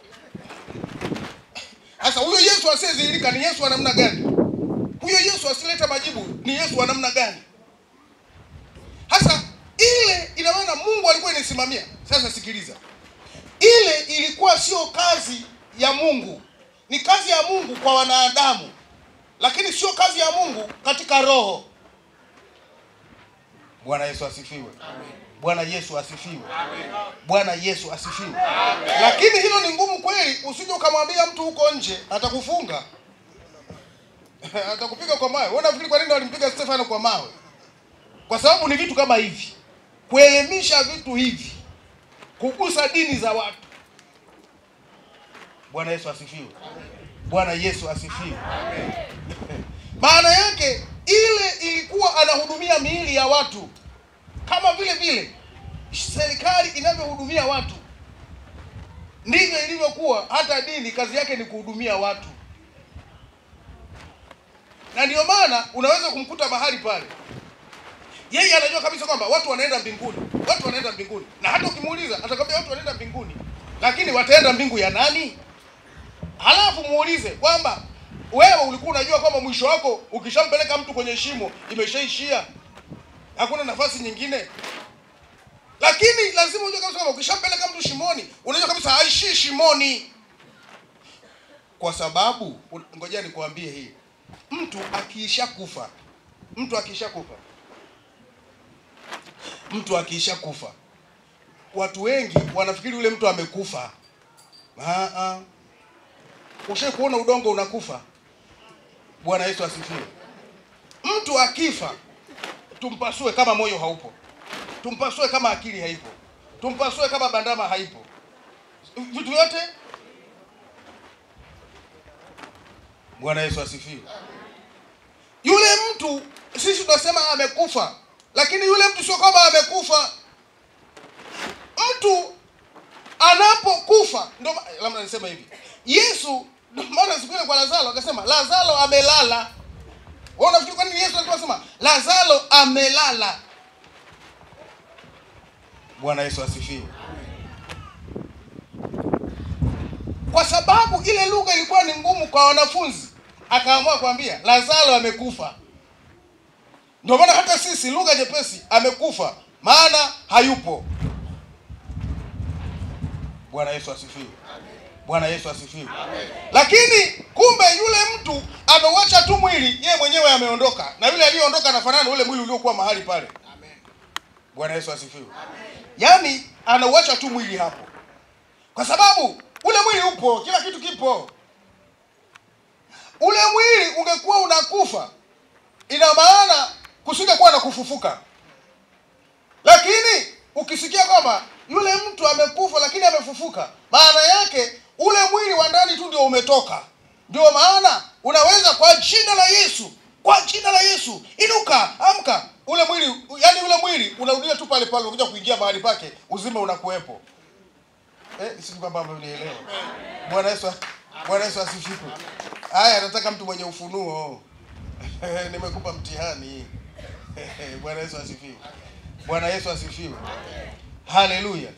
Sasa huyo Yesu asiyezilika ni Yesu wa namna gani? Huyo Yesu asileta majibu ni Yesu wa namna gani? Sasa ile ina maana Mungu alikuwa inasimamia. Sasa sikiliza. Ile ilikuwa sio kazi ya Mungu. Ni kazi ya Mungu kwa wanadamu lakini sio kazi ya Mungu katika roho. Bwana Yesu asifiwe. Bwana Yesu asifiwe. Bwana Yesu asifiwe. Lakini hilo ni ngumu kweli, usije ukamwambia mtu huko nje atakufunga. Atakupiga kwa mawe. Wewe unafikiri kwa nini walimpiga Stefano kwa mawe? Kwa sababu ni vitu kama hivi. Kuelimisha vitu hivi. Kugusa dini za watu. Bwana Yesu asifiwe. Bwana Yesu asifiwe. Maana yake ile ilikuwa anahudumia miili ya watu kama vile vile serikali inavyohudumia watu, ndivyo ilivyokuwa hata dini, kazi yake ni kuhudumia watu. Na ndio maana unaweza kumkuta mahali pale, yeye anajua kabisa kwamba watu wanaenda mbinguni, watu wanaenda mbinguni, na hata ukimuuliza atakwambia watu wanaenda mbinguni, lakini wataenda mbingu ya nani? Halafu muulize kwamba wewe ulikuwa unajua kwamba mwisho wako ukishampeleka mtu kwenye shimo imeshaishia, hakuna nafasi nyingine. Lakini lazima ujue kabisa kwamba ukishampeleka mtu shimoni, unajua kabisa haishii shimoni, kwa sababu ngoja nikwambie hii, mtu akiisha kufa, mtu akiisha kufa, mtu akiisha kufa, watu wengi wanafikiri yule mtu amekufa. Ah, ah. Ushe kuona udongo unakufa? Bwana Yesu asifiwe. Mtu akifa, tumpasue kama moyo haupo, tumpasue kama akili haipo, tumpasue kama bandama haipo, vitu vyote. Bwana Yesu asifiwe. Yule mtu sisi tunasema amekufa, lakini yule mtu sio kwamba amekufa. Mtu anapokufa, ndio labda nisema hivi Yesu ndio maana siku ile kwa Lazaro akasema Lazaro amelala. Wewe unafikiri kwa nini Yesu alikuwa anasema Lazaro amelala? Bwana Yesu asifiwe. Kwa sababu ile lugha ilikuwa ni ngumu kwa wanafunzi, akaamua kuambia Lazaro amekufa. Ndio maana hata sisi lugha nyepesi, amekufa, maana hayupo. Bwana Yesu asifiwe. Bwana Yesu asifiwe. Lakini kumbe yule mtu ameuacha tu mwili, yeye mwenyewe ameondoka, na yule aliyeondoka anafanana na ule mwili uliokuwa mahali pale. Bwana Yesu asifiwe. Yaani anauacha tu mwili hapo, kwa sababu ule mwili upo, kila kitu kipo. Ule mwili ungekuwa unakufa, ina maana kusingekuwa na kufufuka. Lakini ukisikia kwamba yule mtu amekufa lakini amefufuka, maana yake ule mwili wa ndani tu ndio umetoka. Ndio maana unaweza kwa jina la Yesu, kwa jina la Yesu, inuka, amka. Ule mwili, yani ule mwili unarudia tu pale pale, unakuja kuingia mahali pake, uzima unakuwepo. Eh, si kwamba mnielewa. Bwana Yesu, Bwana Yesu asifiwe. Haya, nataka mtu mwenye ufunuo. Nimekupa mtihani. Bwana Yesu asifiwe. Bwana Yesu asifiwe. Haleluya.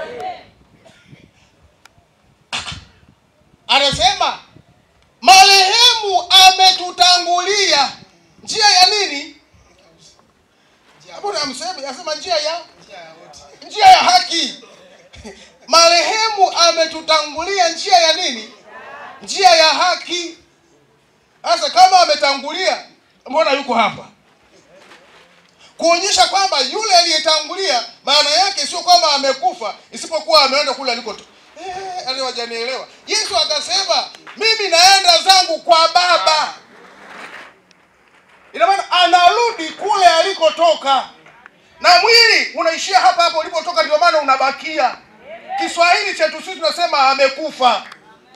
Anasema marehemu ametutangulia njia ya nini? Hapo namsemi, anasema njia ya njia ya haki. Marehemu ametutangulia njia ya nini? Njia ya haki. Sasa kama ametangulia, mbona yuko hapa? Kuonyesha kwamba yule aliyetangulia, maana yake sio kwamba amekufa, isipokuwa ameenda kule aliko. Eh, aliwajanielewa. Yesu akasema mimi naenda zangu kwa Baba. Ina maana anarudi kule alikotoka, na mwili unaishia hapa hapa ulipotoka, ndio maana unabakia. Kiswahili chetu sisi tunasema amekufa,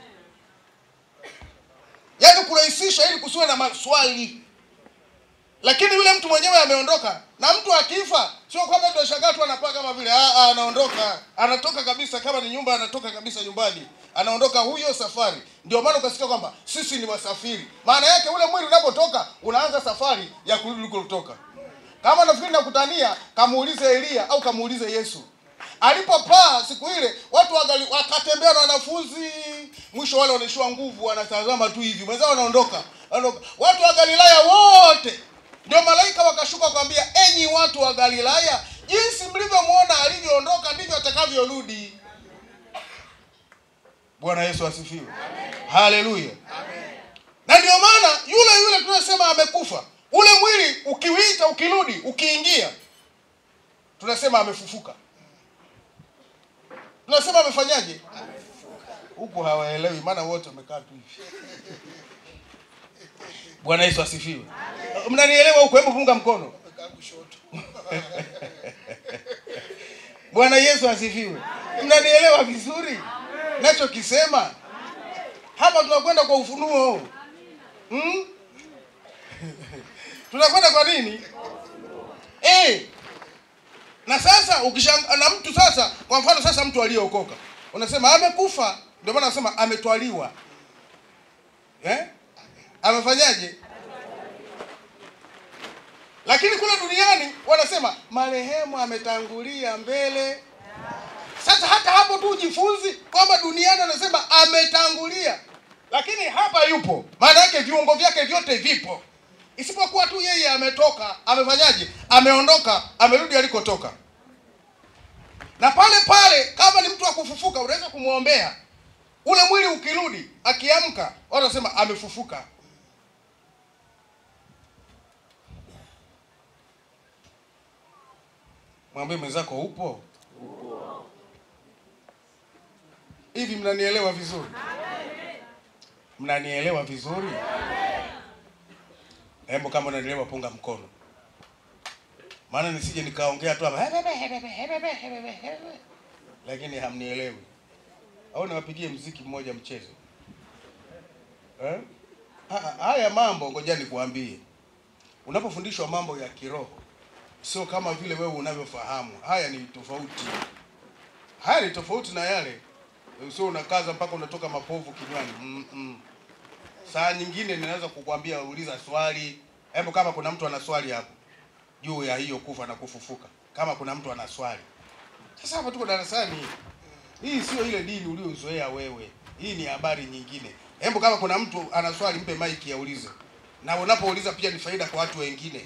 yaani kurahisisha ili kusiwe na maswali. Lakini yule mtu mwenyewe ameondoka, na mtu akifa sio kwamba tunashangaa tu anapaa kama vile ah, ah, anaondoka, anatoka kabisa. Kama ni nyumba, anatoka kabisa nyumbani, anaondoka huyo safari. Ndio maana ukasikia kwamba sisi ni wasafiri. Maana yake ule mwili unapotoka unaanza safari ya kurudi ulikotoka. Kama nafikiri nakutania, kamuulize Elia au kamuulize Yesu alipopaa siku ile, watu wagali, wakatembea na wanafunzi, mwisho wale wanaishiwa nguvu, wanatazama tu hivi, mwenzao wanaondoka, wanaondoka. Watu wa Galilaya wote ndio malaika wakashuka kwambia, enyi watu wa Galilaya, jinsi mlivyomwona alivyoondoka ndivyo atakavyorudi. Bwana Yesu asifiwe, haleluya. Na ndio maana yule yule tunasema amekufa, ule mwili ukiwita, ukirudi, ukiingia, tunasema amefufuka. Tunasema amefanyaje? Huku hawaelewi, maana wote wamekaa tu hivi. Bwana Yesu asifiwe. Mnanielewa huko? Hebu punga mkono. Bwana Yesu asifiwe. Mnanielewa vizuri nachokisema? Hapa tunakwenda kwa ufunuo hmm? tunakwenda kwa nini eh? Na sasa ukishanga na mtu sasa, kwa mfano sasa, mtu aliyeokoka unasema amekufa, ndio maana nasema ametwaliwa eh? Amefanyaje? Lakini kule duniani wanasema marehemu ametangulia mbele. Sasa hata hapo tu ujifunzi kwamba duniani anasema ametangulia, lakini hapa yupo, maana yake viungo vyake vyote vipo, isipokuwa tu yeye ametoka. Amefanyaje? Ameondoka, amerudi alikotoka. Na pale pale, kama ni mtu wa kufufuka, unaweza kumwombea ule mwili, ukirudi akiamka, wanasema amefufuka. Mwambie mwenzako upo hivi. Mnanielewa vizuri? Mnanielewa vizuri? Hebu kama unanielewa punga mkono, maana nisije nikaongea tu hapa lakini hamnielewi. Au niwapigie mziki mmoja mchezo eh? Haya mambo ngoja nikuambie, unapofundishwa mambo ya kiroho sio kama vile wewe unavyofahamu. Haya ni tofauti, haya ni tofauti na yale, sio unakaza mpaka unatoka mapovu kinywani. mm -mm. saa nyingine ninaweza kukwambia uliza swali hebu kama kuna mtu ana swali hapo juu ya hiyo kufa na kufufuka kama kuna mtu ana swali sasa hapa tuko darasani hii sio ile dini uliozoea wewe hii ni habari nyingine hebu kama kuna mtu ana swali mpe maiki aulize na unapouliza pia ni faida kwa watu wengine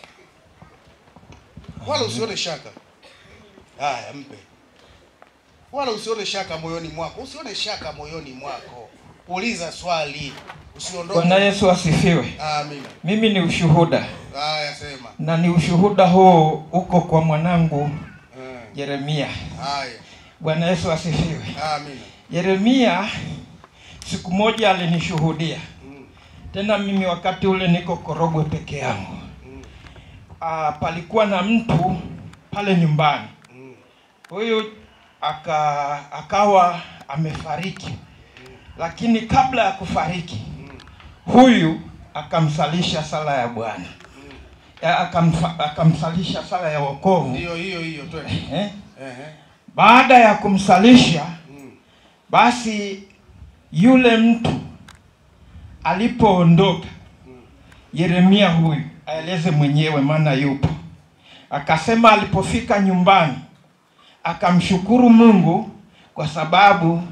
wala usione shaka haya mpe wala usione shaka moyoni mwako usione shaka moyoni mwako uliza swali usiondoke Bwana Yesu asifiwe. amina Mimi ni ushuhuda haya sema na ni ushuhuda huu uko kwa mwanangu Eh, Yeremia. haya Bwana Yesu asifiwe. amina Yeremia siku moja alinishuhudia Mm, tena, mimi wakati ule niko Korogwe peke yangu. mm, Ah, palikuwa na mtu pale nyumbani, mm, huyu aka akawa amefariki, lakini kabla ya kufariki mm, huyu akamsalisha sala ya Bwana mm. Ya, akamfa, akamsalisha sala ya wokovu ndiyo hiyo hiyo twende eh? Ehe, Baada ya kumsalisha mm, basi, yule mtu alipoondoka, mm, Yeremia huyu aeleze mwenyewe, maana yupo, akasema alipofika nyumbani akamshukuru Mungu kwa sababu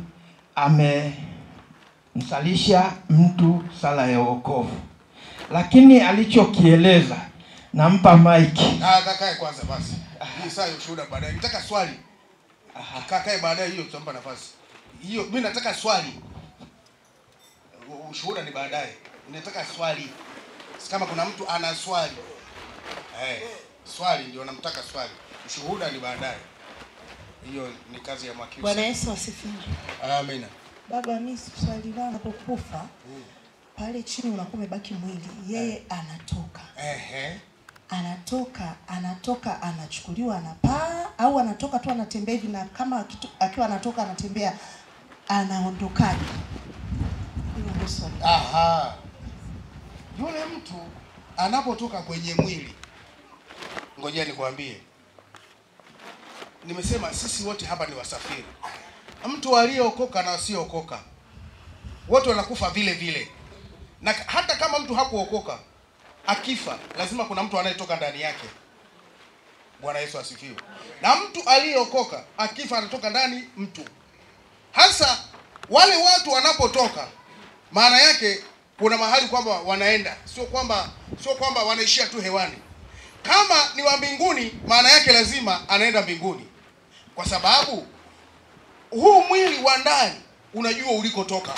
amemsalisha mtu sala ya wokovu, lakini alichokieleza, nampa maiki. Ah, kakae kwanza basi hii saa ya ushuhuda baadaye nitaka swali kakae baadaye hiyo tutampa nafasi hiyo mi nataka swali U- ushuhuda ni baadaye nataka swali Si kama kuna mtu ana swali eh, swali ndio namtaka swali ushuhuda ni baadaye hiyo ni kazi ya mwakili Bwana Yesu asifiwe. amina Baba, mimi swali langu unapokufa pale chini unakuwa umebaki mwili, yeye anatoka Ehe. anatoka anatoka anachukuliwa anapaa au anatoka tu anatembea hivi, na kama akitu- akiwa anatoka anatembea anaondokaje? Hilo ndio swali. Aha. Yule mtu anapotoka kwenye mwili, ngojea nikwambie, nimesema sisi wote hapa ni wasafiri. Mtu aliyeokoka na asiyeokoka wote wanakufa vile vile, na hata kama mtu hakuokoka akifa, lazima kuna mtu anayetoka ndani yake. Bwana Yesu asifiwe. Na mtu aliyeokoka akifa, anatoka ndani mtu hasa wale watu wanapotoka maana yake kuna mahali kwamba wanaenda sio kwamba sio kwamba wanaishia tu hewani kama ni wa mbinguni maana yake lazima anaenda mbinguni kwa sababu huu mwili wa ndani unajua ulikotoka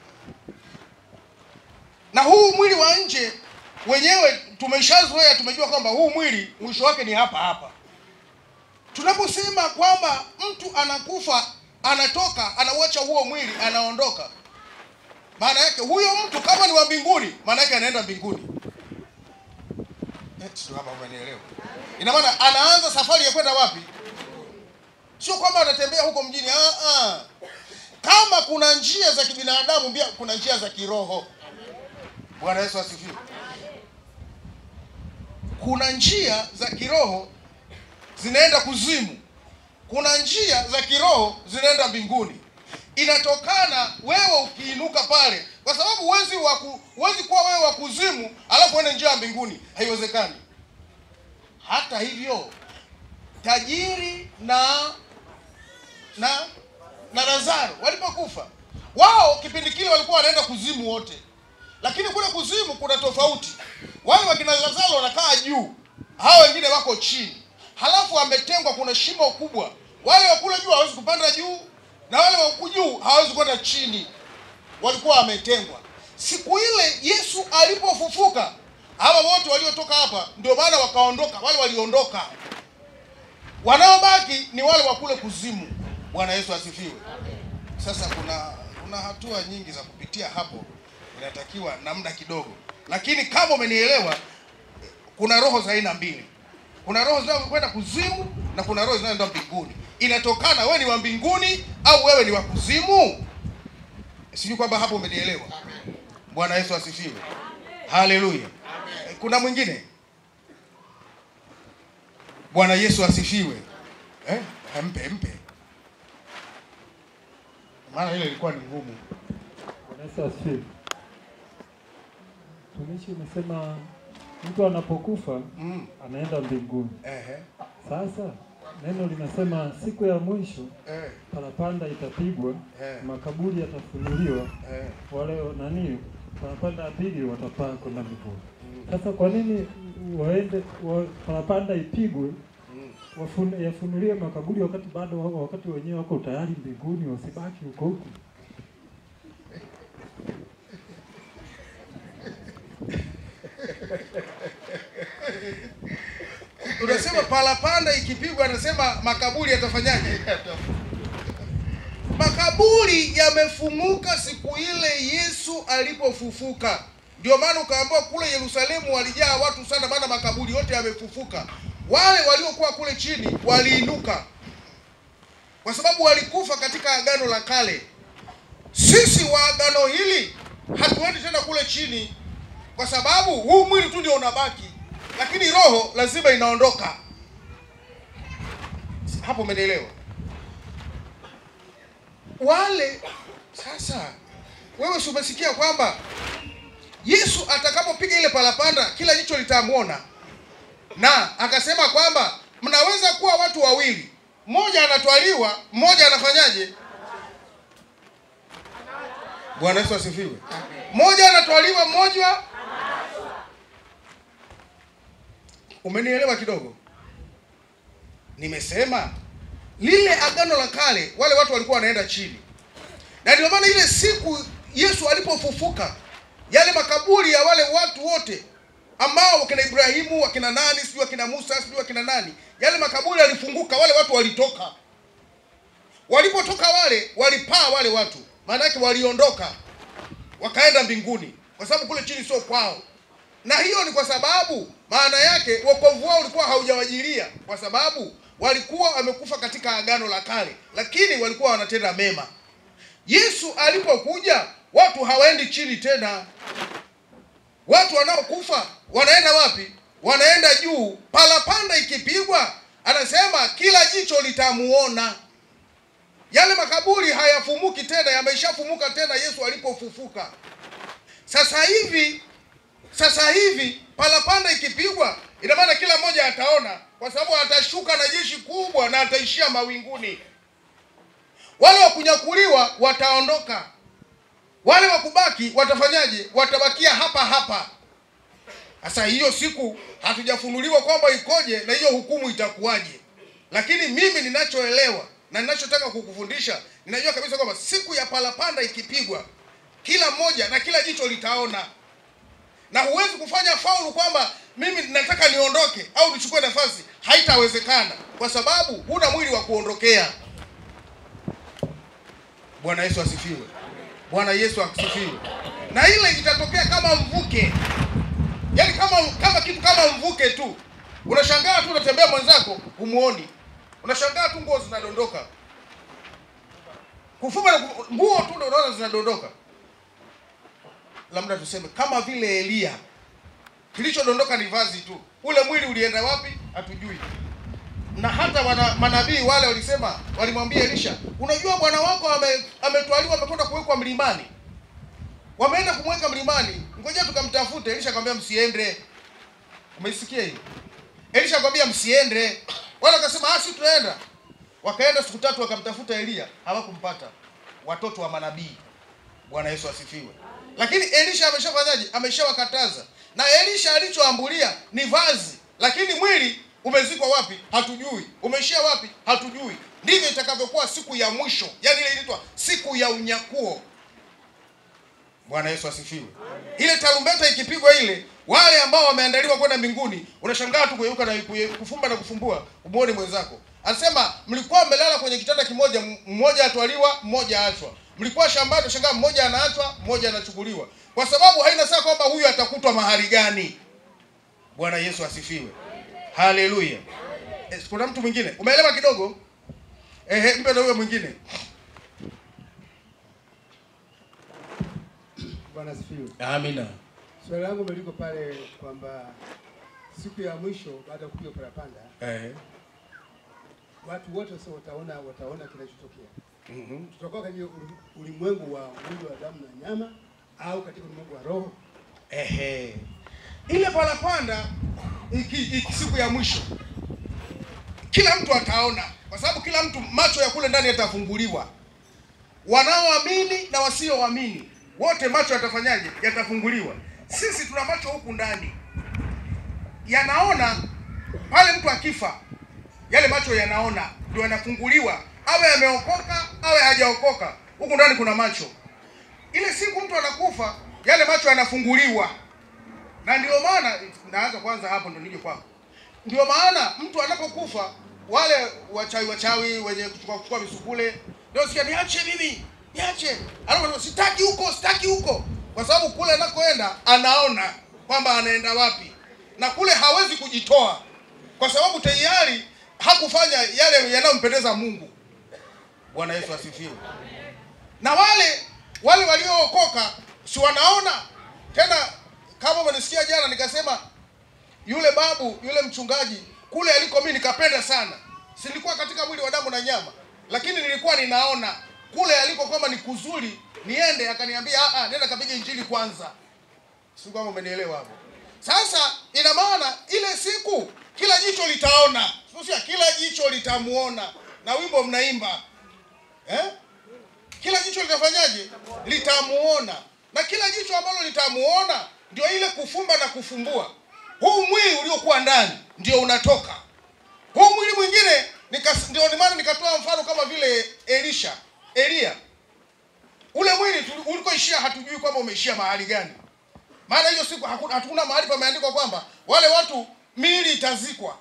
na huu mwili wa nje wenyewe tumeshazoea tumejua kwamba huu mwili mwisho wake ni hapa hapa tunaposema kwamba mtu anakufa anatoka anauacha huo mwili anaondoka maana yake huyo mtu kama ni wa mbinguni maana yake anaenda mbinguni eh, sio kama umenielewa ina maana anaanza safari ya kwenda wapi sio kwamba anatembea huko mjini ah, ah. kama kuna njia za kibinadamu pia kuna njia za kiroho bwana yesu asifiwe kuna njia za kiroho zinaenda kuzimu kuna njia za kiroho zinaenda mbinguni inatokana wewe ukiinuka pale kwa sababu huwezi waku, huwezi kuwa wewe wa kuzimu alafu uende njia ya mbinguni haiwezekani hata hivyo tajiri na na na lazaro walipokufa wao kipindi kile walikuwa wanaenda kuzimu wote lakini kule kuzimu kuna tofauti wale wakina lazaro wanakaa juu hao wengine wako chini halafu wametengwa kuna shimo kubwa wale wa kule juu hawezi kupanda juu na wale wa huku juu hawezi kwenda chini walikuwa wametengwa siku ile yesu alipofufuka hawa wote waliotoka hapa ndio maana wakaondoka wale waliondoka wanaobaki ni wale wa kule kuzimu bwana yesu asifiwe sasa kuna kuna hatua nyingi za kupitia hapo inatakiwa na muda kidogo lakini kama umenielewa kuna roho za aina mbili kuna roho zinazokwenda kuzimu na kuna roho zinazoenda mbinguni inatokana wewe ni wa mbinguni au wewe ni wa kuzimu sijui kwamba hapo umenielewa bwana yesu asifiwe haleluya kuna mwingine bwana yesu asifiwe eh? mpe mpe maana ile ilikuwa ni ngumu Bwana Yesu asifiwe. Tumishi umesema mtu anapokufa Mm. anaenda mbinguni. Ehe. Sasa neno linasema siku ya mwisho Eh. parapanda itapigwa, Eh. makaburi yatafunuliwa, Eh. wale nani parapanda ya pili watapaa kwenda mbinguni. Sasa kwa nini waende wa, parapanda ipigwe Mm. wafun, yafunuliwe makaburi wakati bado wa- wakati wenyewe wako tayari mbinguni, wasibaki huko huko? Unasema parapanda ikipigwa, anasema makaburi yatafanyaje? Makaburi yamefunguka siku ile Yesu alipofufuka. Ndio maana ukaambiwa kule Yerusalemu walijaa watu sana, maana makaburi yote yamefufuka. Wale waliokuwa kule chini waliinuka, kwa sababu walikufa katika agano la kale. Sisi wa agano hili hatuendi tena kule chini, kwa sababu huu mwili tu ndio unabaki, lakini roho lazima inaondoka. Hapo umenielewa? Wale sasa, wewe si umesikia kwamba Yesu atakapopiga ile parapanda kila jicho litamwona, na akasema kwamba mnaweza kuwa watu wawili, mmoja anatwaliwa, mmoja anafanyaje? Bwana Yesu asifiwe. Mmoja anatwaliwa, mmoja Umenielewa kidogo? Nimesema lile agano la kale, wale watu walikuwa wanaenda chini, na ndio maana ile siku Yesu alipofufuka, yale makaburi ya wale watu wote ambao wakina Ibrahimu, wakina nani, sijui wakina Musa, sijui wakina nani, yale makaburi yalifunguka, wale watu walitoka. Walipotoka wale, walipaa wale watu, maana yake waliondoka, wakaenda mbinguni, kwa sababu kule chini sio kwao na hiyo ni kwa sababu maana yake wokovu wao ulikuwa haujawajilia, kwa sababu walikuwa wamekufa katika agano la kale, lakini walikuwa wanatenda mema. Yesu alipokuja, watu hawaendi chini tena. Watu wanaokufa wanaenda wapi? Wanaenda juu. Parapanda ikipigwa, anasema kila jicho litamuona. Yale makaburi hayafumuki tena, yameshafumuka tena Yesu alipofufuka. Sasa hivi sasa hivi parapanda ikipigwa, ina maana kila mmoja ataona, kwa sababu atashuka na jeshi kubwa na ataishia mawinguni. Wale wa kunyakuliwa wataondoka, wale wa kubaki watafanyaje? Watabakia hapa hapa. Sasa hiyo siku hatujafunuliwa kwamba ikoje na hiyo hukumu itakuwaje, lakini mimi ninachoelewa na ninachotaka kukufundisha, ninajua kabisa kwamba siku ya parapanda ikipigwa, kila mmoja na kila jicho litaona na huwezi kufanya faulu kwamba mimi nataka niondoke au nichukue nafasi, haitawezekana kwa sababu huna mwili wa kuondokea. Bwana Yesu asifiwe. Bwana Yesu asifiwe. Na ile itatokea kama mvuke, yaani kama kama kitu kama mvuke tu. Unashangaa tu unatembea mwenzako humuoni, unashangaa tu nguo zinadondoka, kufuma na ku- nguo tu ndio unaona zinadondoka labda tuseme kama vile Eliya, kilichodondoka ni vazi tu, ule mwili ulienda wapi hatujui. Na hata wana, manabii wale walisema, walimwambia Elisha, unajua bwana wako ame, ametwaliwa amekwenda kuwekwa mlimani. Wameenda kumweka mlimani, ngoja tukamtafute. Elisha akamwambia msiende. Umeisikia hiyo? Elisha akamwambia msiende, wala akasema ah, si tunaenda. Wakaenda siku tatu, wakamtafuta Eliya, hawakumpata. Watoto wa manabii. Bwana Yesu asifiwe. Lakini Elisha ameshafanyaje? Ameshawakataza. Na Elisha alichoambulia ni vazi, lakini mwili umezikwa wapi? Hatujui. Umeishia wapi? Hatujui. Ndivyo itakavyokuwa siku ya mwisho, yaani ile inaitwa siku ya unyakuo. Bwana Yesu asifiwe. Ile tarumbeta ikipigwa ile, wale ambao wameandaliwa kwenda mbinguni, unashangaa tu kugeuka na kuye- kufumba na kufumbua, umuone mwenzako. Anasema mlikuwa mmelala kwenye kitanda kimoja, m- mmoja atwaliwa, mmoja aachwa. Mlikuwa shambani, unashangaa mmoja anaachwa, mmoja anachukuliwa, kwa sababu haina saa kwamba huyu atakutwa mahali gani. Bwana Yesu asifiwe. Haleluya. Eh, Kuna mtu mwingine umeelewa kidogo? Ehe, mpe na huyo mwingine. Bwana asifiwe. Amina. Swali langu meliko pale kwamba siku ya mwisho baada ya kupiga parapanda Eh. watu wote sasa wataona wataona kinachotokea. Mhm. Tutakuwa kwenye uli- ulimwengu wa mwili wa damu na nyama au katika ulimwengu wa roho? Ehe, ile parapanda iki, iki siku ya mwisho kila mtu ataona, kwa sababu kila mtu macho ya kule ndani yatafunguliwa, wanaoamini na wasioamini wote macho yatafanyaje? Yatafunguliwa. Sisi tuna macho huku ndani yanaona, pale mtu akifa, yale macho yanaona, ndio yanafunguliwa, awe ameokoka awe hajaokoka, huku ndani kuna macho. Ile siku mtu anakufa, yale macho yanafunguliwa, na ndio maana naanza kwanza hapo, ndio nije kwako. Ndio maana mtu anapokufa, wale wachawi wachawi wenye kuchukua kuchukua misukule ndio sikia, niache mimi, niache, alafu sitaki huko, sitaki huko, kwa sababu kule anakoenda anaona kwamba anaenda wapi, na kule hawezi kujitoa, kwa sababu tayari hakufanya yale yanayompendeza Mungu. Bwana Yesu asifiwe. Na wale wale waliookoka si wanaona tena, kama umenisikia jana nikasema yule babu yule mchungaji kule aliko mimi nikapenda sana, silikuwa katika mwili wa damu na nyama, lakini nilikuwa ninaona kule aliko kwamba ni kuzuri niende, akaniambia ah, ah, nenda kapige injili kwanza. Si kama umenielewa hapo? Sasa ina maana ile siku kila jicho litaona, sio kila jicho litamuona, na wimbo mnaimba eh? Kila jicho litafanyaje? Litamuona, na kila jicho ambalo litamuona ndio ile kufumba na kufumbua huu mwili uliokuwa ndani ndio unatoka. Huu mwili mwingine nikas, ndio ni maana nikatoa mfano kama vile Elisha, Elia. Ule mwili tuli- ulikoishia hatujui kwamba umeishia mahali gani, maana hiyo siku hakuna, hatuna mahali pameandikwa kwamba wale watu miili itazikwa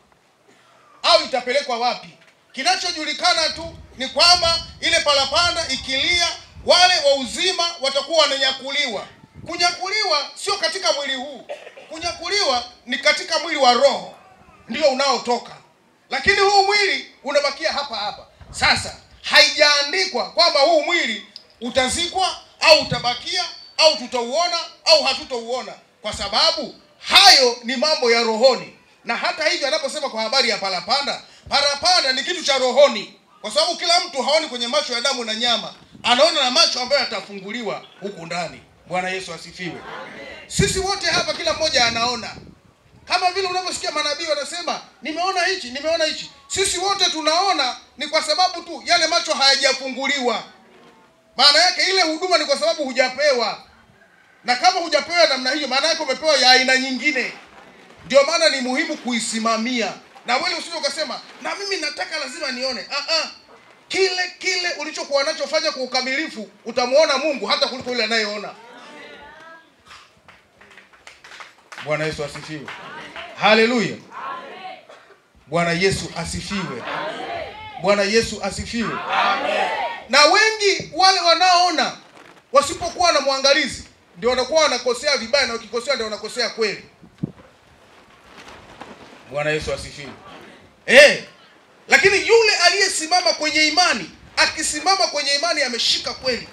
au itapelekwa wapi. Kinachojulikana tu ni kwamba ile parapanda ikilia, wale wa uzima watakuwa wananyakuliwa. Kunyakuliwa sio katika mwili huu, kunyakuliwa ni katika mwili wa roho ndio unaotoka, lakini huu mwili unabakia hapa hapa. Sasa haijaandikwa kwamba huu mwili utazikwa au utabakia au tutauona au hatutauona, kwa sababu hayo ni mambo ya rohoni. Na hata hivyo, anaposema kwa habari ya parapanda, parapanda ni kitu cha rohoni, kwa sababu kila mtu haoni kwenye macho ya damu na nyama, anaona na macho ambayo yatafunguliwa huku ndani. Bwana Yesu asifiwe. Sisi wote hapa, kila mmoja anaona, kama vile unavyosikia manabii wanasema nimeona hichi, nimeona hichi. Sisi wote tunaona, ni kwa sababu tu yale macho hayajafunguliwa. Maana yake ile huduma ni kwa sababu hujapewa, na kama hujapewa namna hiyo, maana yake umepewa ya aina nyingine. Ndio maana ni muhimu kuisimamia, na wewe usije ukasema na mimi nataka lazima nione. Ah, ah. Kile kile ulichokuwa nacho fanya kwa ukamilifu, utamuona Mungu hata kuliko yule anayeona. Bwana Yesu asifiwe. Haleluya. Bwana Yesu asifiwe. Bwana Yesu asifiwe. Na wengi wale wanaoona wasipokuwa na mwangalizi ndio wanakuwa wanakosea vibaya, na wakikosea ndio wanakosea kweli. Bwana Yesu asifiwe. Eh, lakini yule aliyesimama kwenye imani, akisimama kwenye imani ameshika kweli.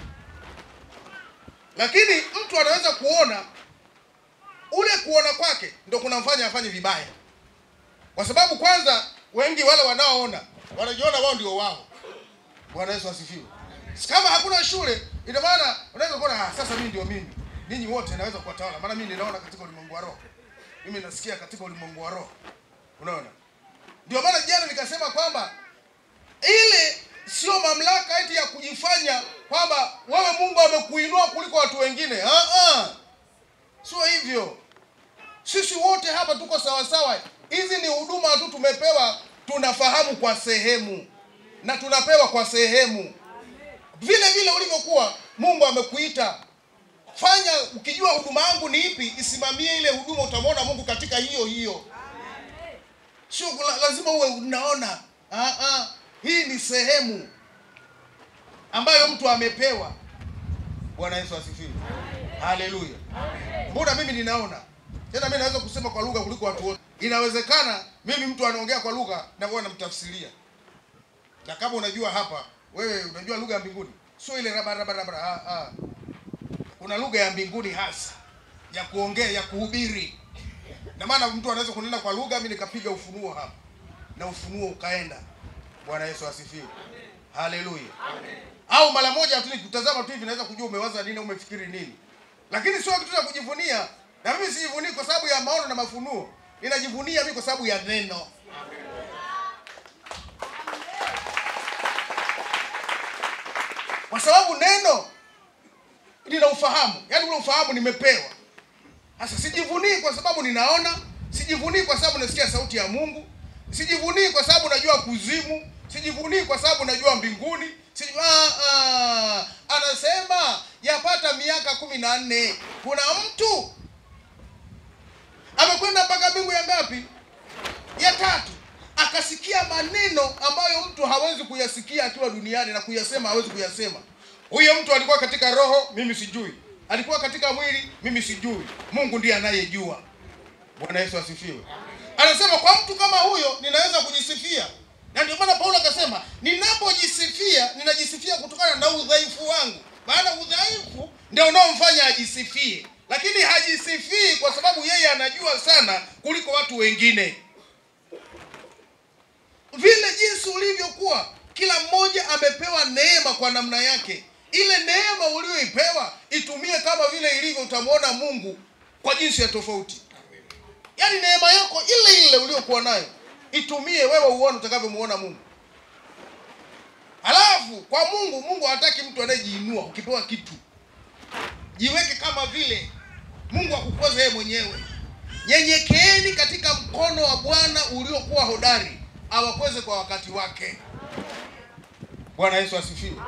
Lakini mtu anaweza kuona ule kuona kwake ndio kunamfanya afanye vibaya, kwa sababu kwanza wengi wale wanaoona wanajiona wao ndio wao. Bwana Yesu asifiwe. Kama hakuna shule, ina maana unaweza kuona ah, sasa mimi ndio mimi, ninyi wote naweza kuwatawala, maana mimi ninaona katika ulimwengu wa roho, mimi nasikia katika ulimwengu wa roho. Unaona, ndio maana jana nikasema kwamba ile sio mamlaka eti ya kujifanya kwamba wewe Mungu amekuinua kuliko watu wengine. Ah, ah. Sio hivyo. Sisi wote hapa tuko sawa sawa. Hizi ni huduma tu tumepewa, tunafahamu kwa sehemu na tunapewa kwa sehemu. Vile vile ulivyokuwa Mungu amekuita fanya, ukijua huduma yangu ni ipi, isimamie ile huduma, utamwona Mungu katika hiyo hiyo. Sio la- lazima uwe unaona. Ah, ah. Hii ni sehemu ambayo mtu amepewa. Bwana Yesu asifiwe. Haleluya. Mbona mimi ninaona tena, mimi naweza kusema kwa lugha kuliko watu wote. Inawezekana mimi mtu anaongea kwa lugha na wewe namtafsiria, na kama unajua hapa, wewe unajua lugha ya mbinguni, sio ile raba raba raba. Ah, ah. Kuna lugha ya mbinguni hasa ya kuongea, ya kuhubiri. Na maana mtu anaweza kunena kwa lugha, mimi nikapiga ufunuo hapa na ufunuo ukaenda. Bwana Yesu asifiwe. Haleluya. Au mara moja tu nikutazama tu hivi naweza kujua umewaza nini au umefikiri nini. lakini sio kitu cha kujivunia. Na mimi sijivunii kwa sababu ya maono na mafunuo, ninajivunia mimi kwa sababu ya neno. Kwa sababu neno lina ufahamu, yaani ule ufahamu nimepewa. Sasa sijivunii kwa sababu ninaona, sijivunii kwa sababu nasikia sauti ya Mungu, sijivunii kwa sababu najua kuzimu, sijivunii kwa sababu najua mbinguni. Siji, ah, ah, anasema yapata miaka kumi na nne kuna mtu amekwenda mpaka mbingu ya ngapi? Ya tatu, akasikia maneno ambayo mtu hawezi kuyasikia akiwa duniani na kuyasema hawezi kuyasema. Huyo mtu alikuwa katika roho, mimi sijui. Alikuwa katika mwili, mimi sijui. Mungu ndiye anayejua. Bwana Yesu asifiwe. Anasema kwa mtu kama huyo ninaweza kujisifia, na ndio maana Paulo akasema ninapojisifia, ninajisifia kutokana na udhaifu wangu, maana udhaifu ndio unaomfanya ajisifie, lakini hajisifii kwa sababu yeye anajua sana kuliko watu wengine. Vile jinsi ulivyokuwa, kila mmoja amepewa neema kwa namna yake. Ile neema uliyoipewa itumie kama vile ilivyo, utamwona Mungu kwa jinsi ya tofauti. Yaani neema yako ile ile uliyokuwa nayo itumie wewe, uone utakavyomuona Mungu. Halafu kwa Mungu, Mungu hataki mtu anayejiinua. Ukipewa kitu jiweke kama vile Mungu akukoze yeye mwenyewe. Nyenyekeeni katika mkono wa Bwana uliokuwa hodari, awakweze kwa wakati wake. Bwana Yesu asifiwe.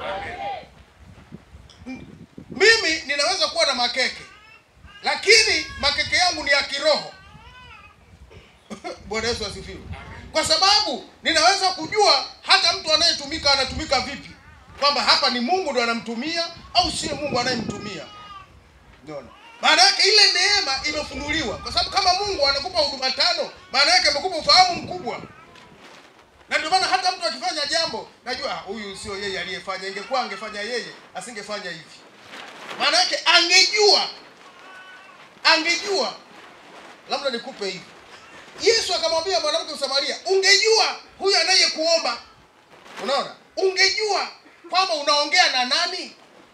M- Mimi ninaweza kuwa na makeke, lakini makeke yangu ni ya kiroho. Bwana Yesu asifiwe. Kwa sababu ninaweza kujua hata mtu anayetumika anatumika vipi, kwamba hapa ni Mungu ndo anamtumia au sio Mungu anayemtumia. Unaona? Maana yake ile neema imefunuliwa, kwa sababu kama Mungu anakupa huduma tano, maana yake amekupa ufahamu mkubwa. Na ndio maana hata mtu akifanya jambo, najua ah, huyu sio yeye aliyefanya. Ingekuwa angefanya yeye, asingefanya hivi. Maana yake angejua, angejua. Labda nikupe hivi. Yesu akamwambia mwanamke Msamaria, ungejua huyu anayekuomba, unaona, ungejua kwamba unaongea na nani,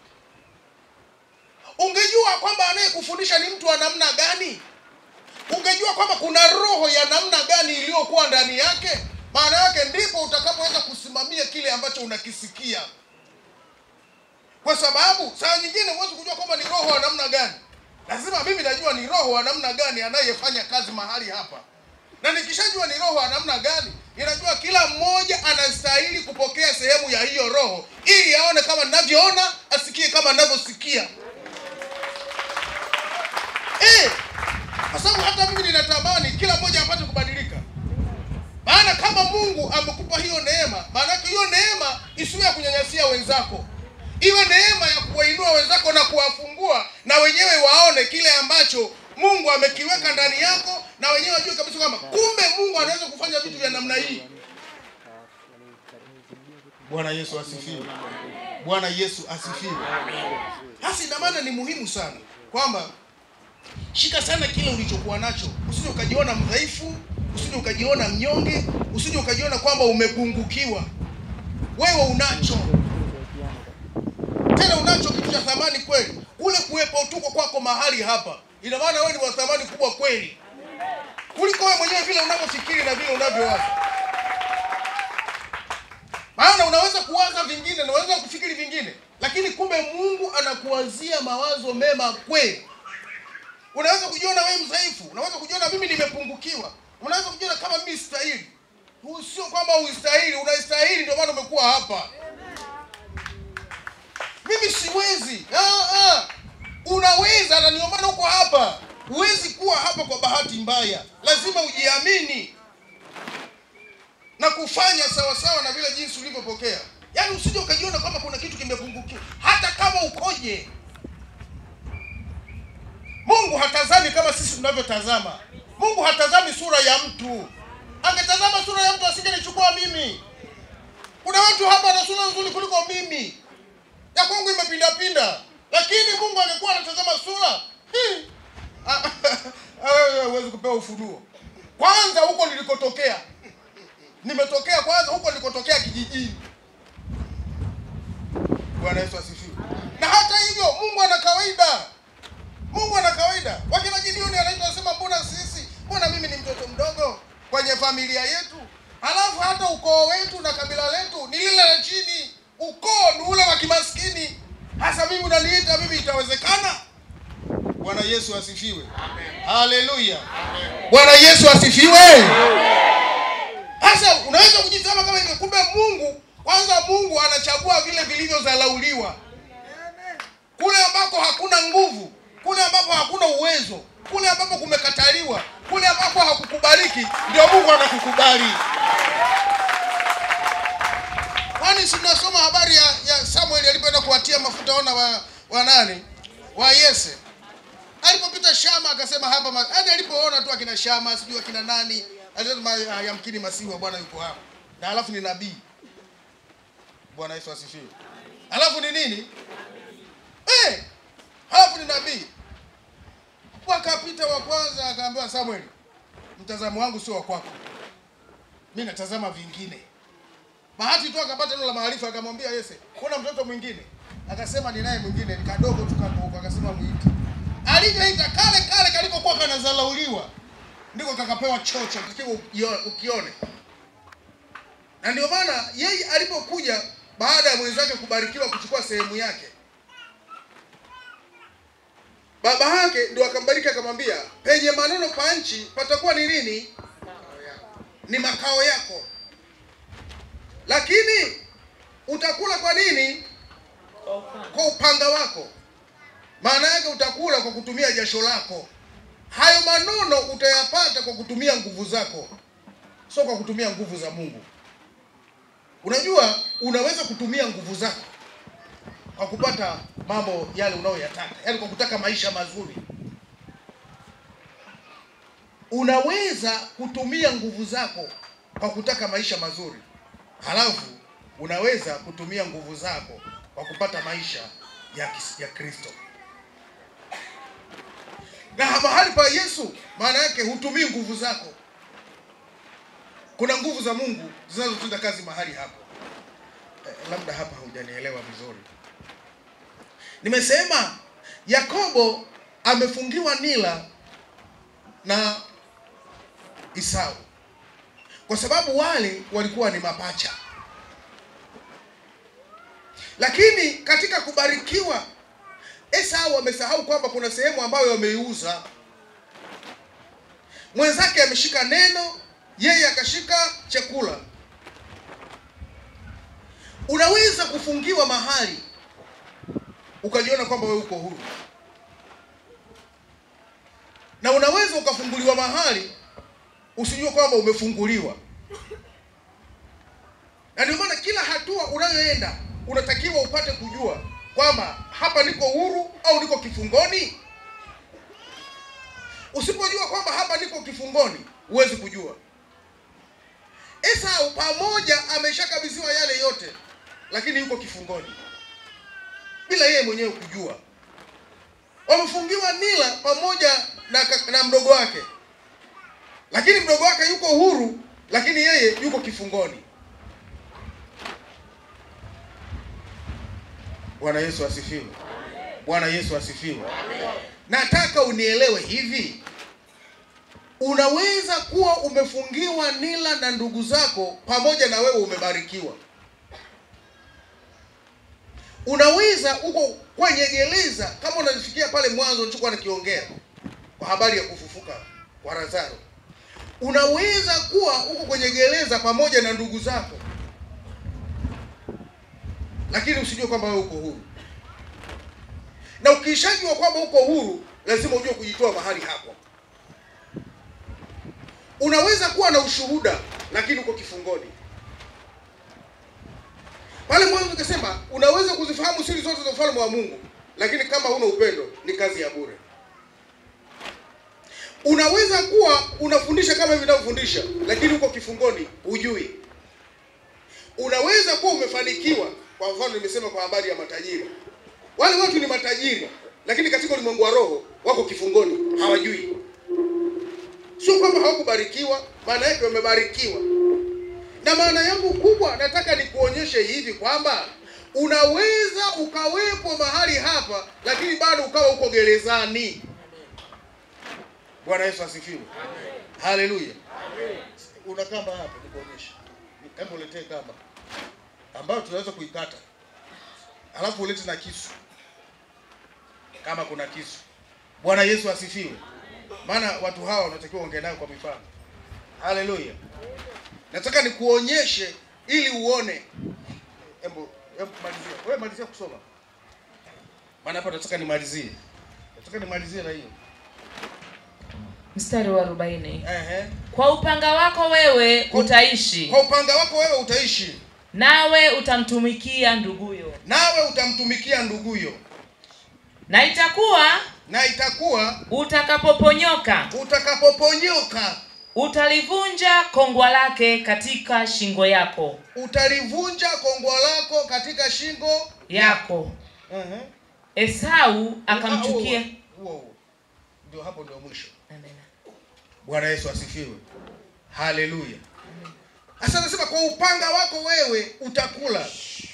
ungejua kwamba anayekufundisha ni mtu wa namna gani, ungejua kwamba kuna roho ya namna gani iliyokuwa ndani yake, maana yake ndipo utakapoweza kusimamia kile ambacho unakisikia, kwa sababu saa nyingine huwezi kujua kwamba ni roho wa namna gani. Lazima mimi najua ni roho wa namna gani anayefanya kazi mahali hapa, na nikishajua ni roho wa namna gani, ninajua kila mmoja anastahili kupokea sehemu ya hiyo roho, ili aone kama ninavyoona, asikie kama ninavyosikia. Eh, kwa sababu hata mimi ninatamani kila mmoja apate kubadilika. Maana kama Mungu amekupa hiyo neema, maana yake hiyo neema isiwe ya kunyanyasia wenzako, iwe neema ya kuwainua wenzako na kuwafungua, na wenyewe waone kile ambacho Mungu amekiweka ndani yako, na wenyewe wajue kabisa kwamba kumbe Mungu anaweza kufanya vitu vya namna hii. Bwana Yesu asifiwe. Bwana Yesu asifiwe. Hasa ina maana ni muhimu sana kwamba shika sana kile ulichokuwa nacho, usije ukajiona mdhaifu, usije ukajiona mnyonge, usije ukajiona kwamba umepungukiwa. Wewe unacho tena, unacho kitu cha thamani kweli. Kule kuwepo tuko kwako mahali hapa, ina maana wewe ni wa thamani kubwa kweli kuliko wewe mwenyewe vile unavyofikiri na vile unavyowaza. Maana unaweza kuwaza vingine na unaweza kufikiri vingine, lakini kumbe Mungu anakuwazia mawazo mema kweli. Unaweza kujiona wewe mdhaifu, unaweza kujiona mimi nimepungukiwa, unaweza kujiona kama mimi sistahili. Huu Sio kwamba ustahili, unastahili, ndio maana umekuwa hapa. Mimi siwezi. Ah, ah. Unaweza, na ndio maana uko hapa. Huwezi kuwa hapa kwa bahati mbaya, lazima ujiamini na kufanya sawa sawa na vile jinsi ulivyopokea. Yaani usije ukajiona kama kuna kitu kimepungukiwa, hata kama ukoje. Mungu hatazami kama sisi tunavyotazama. Mungu hatazami sura ya mtu. Angetazama sura ya mtu asingenichukua mimi. Kuna watu hapa na sura nzuri kuliko mimi, ya kwangu imepindapinda, lakini Mungu angekuwa anatazama sura hii, ah, ah, wewe huwezi kupewa ufunuo. Kwanza huko nilikotokea, nimetokea kwanza huko nilikotokea kijijini. Bwana Yesu asifiwe. Na hata hivyo Mungu ana kawaida familia yetu halafu hata ukoo wetu na kabila letu ni lile la chini ukoo ni ule wa kimaskini hasa mimi unaniita mimi itawezekana bwana yesu asifiwe haleluya bwana yesu asifiwe sasa unaweza kujisema kama hivyo kumbe mungu kwanza mungu anachagua vile vilivyodharauliwa kule ambako hakuna nguvu kule ambapo hakuna uwezo kule ambapo kumekataliwa kule ambapo hakukubaliki ndio mungu anakukubali kwani si tunasoma habari ya, ya samueli alipoenda kuwatia mafuta wana wa, wa nani wa yese alipopita shama akasema hapa ma- yaani alipoona tu akina shama sijui akina nani alisema "Ah, yamkini masihi wa bwana yuko hapa na alafu ni nabii bwana yesu asifiwe alafu ni nini eh, alafu ni nabii wakapita wa kwanza akaambiwa samuel mtazamo wangu sio wa kwako mi natazama vingine bahati tu akapata neno la maarifa akamwambia yese kuna mtoto mwingine akasema ninaye mwingine ni kadogo tu kadogo akasema mwite alivyoita kale kale kalikokuwa kanazalauliwa ndiko kakapewa chocho takiwa ukio- ukione na ndio maana yeye alipokuja baada ya mwenzake kubarikiwa kuchukua sehemu yake baba yake ndio akambariki akamwambia penye maneno pa nchi patakuwa ni nini ni makao yako lakini utakula kwa nini kwa upanga wako maana yake utakula kwa kutumia jasho lako hayo manono utayapata kwa kutumia nguvu zako sio kwa kutumia nguvu za mungu unajua unaweza kutumia nguvu zako kwa kupata mambo yale unayoyataka yaani kwa kutaka maisha mazuri unaweza kutumia nguvu zako kwa kutaka maisha mazuri halafu unaweza kutumia nguvu zako kwa kupata maisha ya, kis- ya kristo na mahali pa yesu maana yake hutumii nguvu zako kuna nguvu za mungu zinazotenda kazi mahali hapo eh, labda hapa hujanielewa vizuri nimesema yakobo amefungiwa nila na isau kwa sababu wale walikuwa ni mapacha lakini katika kubarikiwa esau amesahau kwamba kuna sehemu ambayo ameiuza mwenzake ameshika neno yeye akashika chakula unaweza kufungiwa mahali ukajiona kwamba wewe uko huru na unaweza ukafunguliwa mahali usijue kwamba umefunguliwa na ndio maana kila hatua unayoenda unatakiwa upate kujua kwamba hapa niko huru au niko kifungoni usipojua kwamba hapa niko kifungoni huwezi kujua esau pamoja ameshakabidhiwa yale yote lakini yuko kifungoni bila yeye mwenyewe kujua wamefungiwa nila pamoja na, ka- na mdogo wake lakini mdogo wake yuko huru lakini yeye yuko kifungoni bwana yesu asifiwe bwana yesu asifiwe nataka unielewe hivi unaweza kuwa umefungiwa nila na ndugu zako pamoja na wewe umebarikiwa unaweza uko kwenye gereza kama unasikia pale mwanzo nilichokuwa nakiongea kwa habari ya kufufuka kwa lazaro unaweza kuwa uko kwenye gereza pamoja na ndugu zako lakini usijue kwamba wewe uko huru na ukishajua kwamba uko huru lazima ujue kujitoa mahali hapo unaweza kuwa na ushuhuda lakini uko kifungoni pale mwanzo nikasema unaweza kuzifahamu siri zote za ufalme wa mungu lakini kama huna upendo ni kazi ya bure unaweza kuwa unafundisha kama hivi navyofundisha lakini uko kifungoni hujui unaweza kuwa umefanikiwa kwa mfano nimesema kwa habari ya matajiri wale watu ni matajiri lakini katika ulimwengu wa roho wako kifungoni hawajui sio kwamba hawakubarikiwa maana yake wamebarikiwa na maana yangu kubwa nataka nikuonyeshe hivi kwamba unaweza ukawepo mahali hapa lakini bado ukawa uko gerezani bwana yesu asifiwe haleluya una kamba hapo, nikuonyeshe. Hebu uletee kamba ambayo tunaweza kuikata, alafu ulete na kisu kama kuna kisu. Bwana Yesu asifiwe. Maana watu hawa wanatakiwa ongea nayo kwa mifano. Haleluya. Nataka nikuonyeshe ili uone. Hebu hebu malizia. Wewe malizia kusoma. Maana hapa nataka nimalizie. Nataka nimalizie na hiyo. mstari wa arobaini Ehe. kwa upanga wako wewe utaishi Kwa upanga wako wewe utaishi, nawe utamtumikia nduguyo nawe utamtumikia nduguyo, na itakuwa na itakuwa utakapoponyoka utakapoponyoka utalivunja kongwa lake katika shingo yako utalivunja kongwa lako katika shingo yako Ehe. esau akamchukia Huo huo. Ndio hapo ndio mwisho. Amen. Bwana Yesu asifiwe. Haleluya. Sasa anasema kwa upanga wako wewe utakula.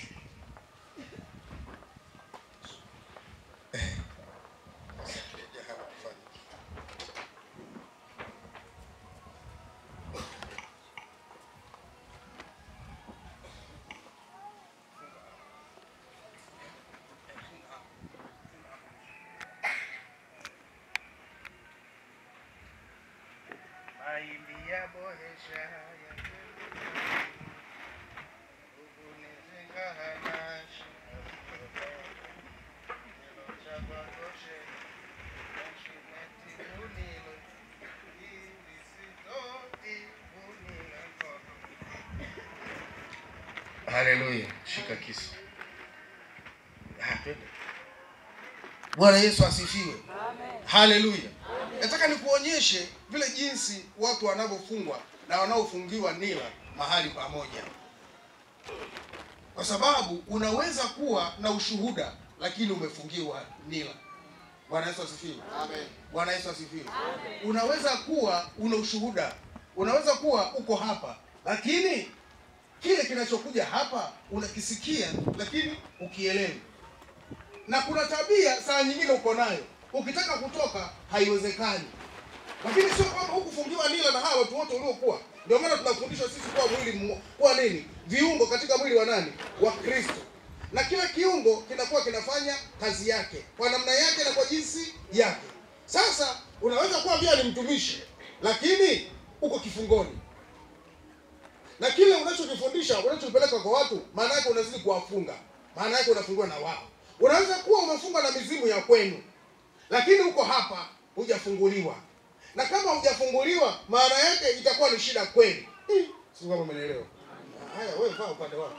Haleluya. Shika kisu. Ah, twende. Bwana Yesu asifiwe. Haleluya. Nataka nikuonyeshe vile jinsi watu wanavyofungwa na wanaofungiwa nila mahali pamoja, kwa sababu unaweza kuwa na ushuhuda lakini umefungiwa nila. Bwana Yesu asifiwe. Amen. Bwana Yesu asifiwe. Unaweza kuwa una ushuhuda, unaweza kuwa uko hapa, lakini kile kinachokuja hapa unakisikia, lakini ukielewi na kuna tabia saa nyingine uko nayo, ukitaka kutoka haiwezekani. Lakini sio kwamba hukufungiwa nila na hawa watu wote uliokuwa. Ndio maana tunafundishwa sisi kuwa mwili mmo, kuwa nini, viungo katika mwili wa nani, wa Kristo, na kila kiungo kinakuwa kinafanya kazi yake kwa namna yake na kwa jinsi yake. Sasa unaweza kuwa pia ni mtumishi, lakini uko kifungoni na kile unachokifundisha unachopeleka kwa watu, maana yake unazidi kuwafunga, maana yake unafungua na wao. Unaweza kuwa umefunga na mizimu ya kwenu, lakini uko hapa hujafunguliwa, na kama hujafunguliwa, maana yake itakuwa ni shida kwenu. Hii, Si kama umeelewa? Haya, wewe vaa upande wako.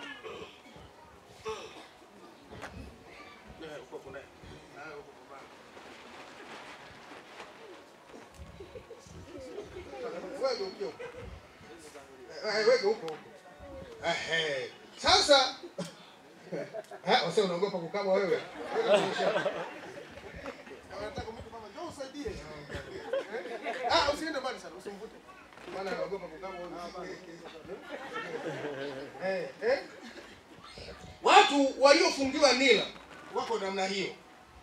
Wewe ukiwa huko. Eh, weke huko huko. Ehe. Sasa eh, wase unaogopa kukaba wewe. Wanataka mtu mama njoo usaidie. Ah, usiende mbali sana, usimvute. Maana anaogopa kukaba wewe. Eh, eh. Watu waliofungiwa nila wako namna hiyo.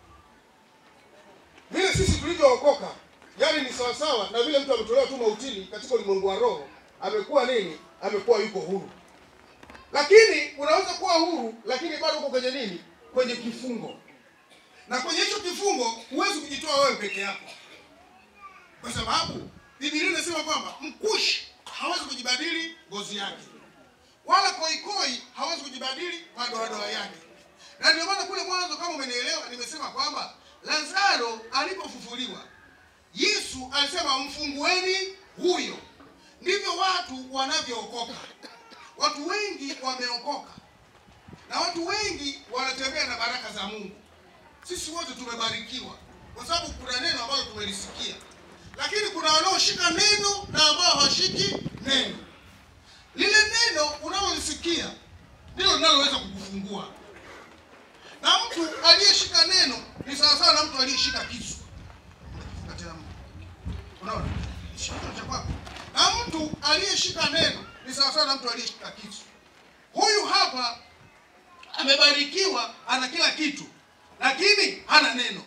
Vile sisi tulivyookoka, yaani ni sawasawa na vile mtu ametolewa tu mautini katika ulimwengu wa roho, amekuwa nini? Amekuwa yuko huru. Lakini unaweza kuwa huru, lakini bado uko kwenye nini? Kwenye kifungo, na kwenye hicho kifungo huwezi kujitoa wewe peke yako, kwa sababu Biblia inasema kwamba mkushi hawezi kujibadili ngozi yake, wala koikoi hawezi kujibadili madoadoa yake. Na ndio maana kule mwanzo, kama umenielewa, nimesema kwamba Lazaro alipofufuliwa, Yesu alisema mfungueni huyo. Ndivyo watu wanavyookoka. Watu wengi wameokoka na watu wengi wanatembea na baraka za Mungu. Sisi wote tumebarikiwa kwa sababu kuna neno ambalo tumelisikia, lakini kuna wanaoshika neno na ambao hawashiki neno. Lile neno unalolisikia ndilo linaloweza kukufungua, na mtu aliyeshika neno ni sawasawa na mtu aliyeshika kisu. Katika mtu. Unaona, shika cha kwako, na mtu aliyeshika neno ni sawasawa na mtu aliyeshika kisu. Huyu hapa amebarikiwa, ana kila kitu, lakini hana neno.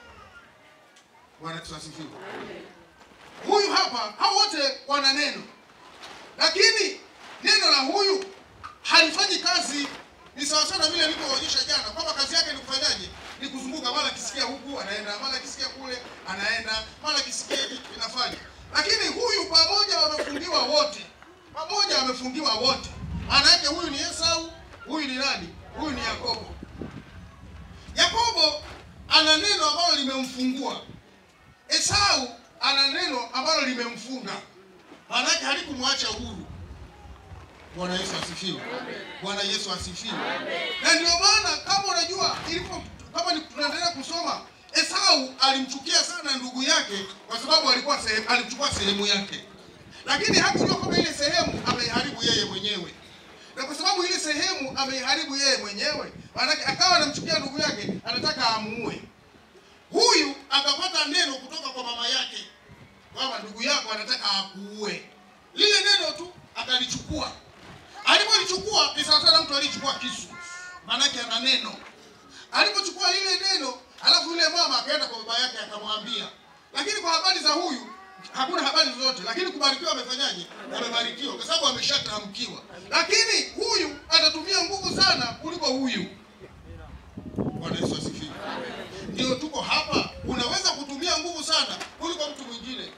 Bwana Yesu asifiwe. Huyu hapa, hao wote wana neno, lakini neno la huyu halifanyi kazi. Ni sawa sana vile nilivyoonyesha jana kwamba kazi yake ni kufanyaje? Ni kuzunguka, mara akisikia huku anaenda, mara akisikia kule anaenda, mara akisikia hiki inafanya. Lakini huyu pamoja wamefungiwa wote, pamoja wamefungiwa wote. Maana yake huyu ni Esau, huyu ni nani? Huyu ni Yakobo. Yakobo ana neno ambalo limemfungua. Esau ana neno ambalo limemfunga, maana yake halikumwacha huru. Bwana Yesu asifiwe. Bwana Yesu asifiwe. Na ndio maana kama unajua ilipo kama ni- tunaendelea kusoma Esau alimchukia sana ndugu yake kwa sababu alikuwa sehemu, alichukua sehemu yake, lakini hakujua kwamba ile sehemu ameiharibu yeye mwenyewe, na kwa sababu ile sehemu ameiharibu yeye mwenyewe, maanake akawa anamchukia ndugu yake, anataka amuue. Huyu akapata neno kutoka kwa mama yake kwamba ndugu yako anataka akuue. Lile neno tu akalichukua. Alipolichukua ni sawa sana mtu aliyechukua kisu, maanake ana neno. Alipochukua lile neno, alafu yule mama akaenda kwa baba yake akamwambia. Lakini kwa habari za huyu hakuna habari zozote, lakini kubarikiwa amefanyaje? Amebarikiwa kwa sababu ameshatamkiwa. Lakini huyu atatumia nguvu sana kuliko huyu. Bwana Yesu asifiwe. Ndio tuko hapa, unaweza kutumia nguvu sana kuliko mtu mwingine.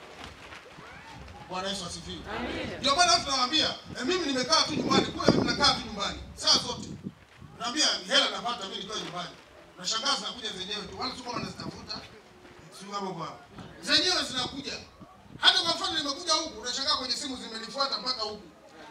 Bwana Yesu asifiwe. Ndio maana watu nawaambia, eh, mimi nimekaa tu nyumbani, kule mimi nakaa tu nyumbani saa zote. Naambia hela napata mimi nikiwa nyumbani. Nashangaa zinakuja zenyewe tu, wala sio kama nazitafuta. Sio kama kwa. Zenyewe zinakuja. Hata kwa mfano nimekuja huku, unashangaa kwenye simu zimenifuata mpaka huku.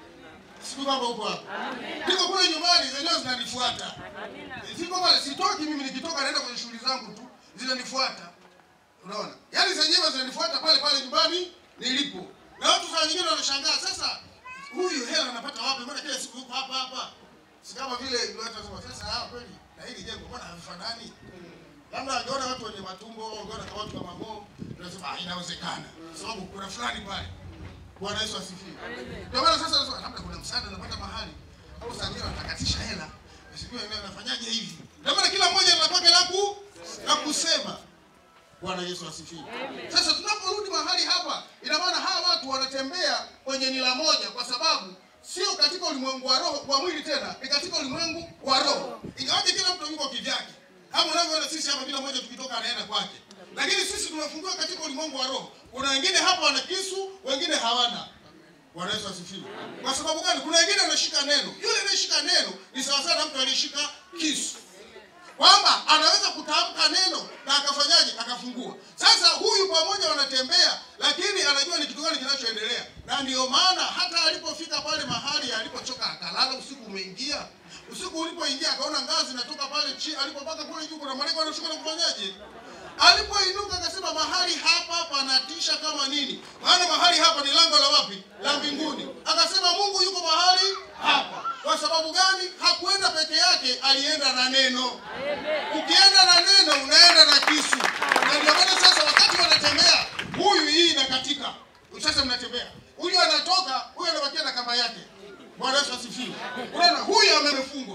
Sio kama huko hapa. Niko kule nyumbani zenyewe zinanifuata. Siko pale sitoki mimi nikitoka naenda kwenye shughuli zangu tu, zinanifuata. Unaona? Yaani zenyewe zinanifuata pale pale nyumbani nilipo. Na watu saa nyingine wanashangaa sasa huyu hela anapata wapi? Mbona kila siku yuko hapa hapa? Si kama vile ndio watu wanasema sasa ah kweli na hili jengo mbona havifanani? Labda angeona watu wenye matumbo, angeona kama watu kama Mo, tunasema ah inawezekana. Sababu kuna fulani pale. Bwana Yesu asifiwe. Ndio maana sasa nasema labda kuna msaada napata mahali au saa nyingine wanatakatisha hela. Sijui yeye anafanyaje hivi. Ndio maana kila mmoja ana lake la ku la kusema. Bwana Yesu asifiwe. Sasa tunaporudi mahali hapa, ina maana hawa watu wanatembea kwenye nila moja, kwa sababu sio katika ulimwengu wa roho wa mwili tena, ni katika ulimwengu wa roho. Ingawaje kila mtu yuko kivyake, kama unavyoona sisi hapa, kila mmoja tukitoka anaenda kwake, lakini sisi tumefungua katika ulimwengu wa roho. Kuna wengine hapa wana kisu, wengine hawana. Bwana Yesu asifiwe. Kwa sababu gani? Kuna wengine wanashika neno, yule anayeshika neno ni sawa sana na mtu aliyeshika kisu kwamba anaweza kutamka neno na akafanyaje akafungua. Sasa huyu pamoja wanatembea, lakini anajua ni kitu gani kinachoendelea, na ndio maana hata alipofika pale mahali alipochoka akalala, usiku umeingia. Usiku ulipoingia akaona ngazi natoka pale chini, alipopaka kule juu kuna malaika wanashuka na kufanyaje Alipoinuka akasema mahali hapa panatisha kama nini, maana mahali hapa ni lango la wapi? La mbinguni. Akasema Mungu yuko mahali hapa. Kwa sababu gani? Hakuenda peke yake, alienda na neno. Ukienda na neno unaenda na kisu, na ndio maana sasa wakati wanatembea, huyu hii inakatika, sasa mnatembea, huyu anatoka, huyu anabakia na kamba yake. Bwana Yesu asifiwe. Unaona, huyu amefungwa.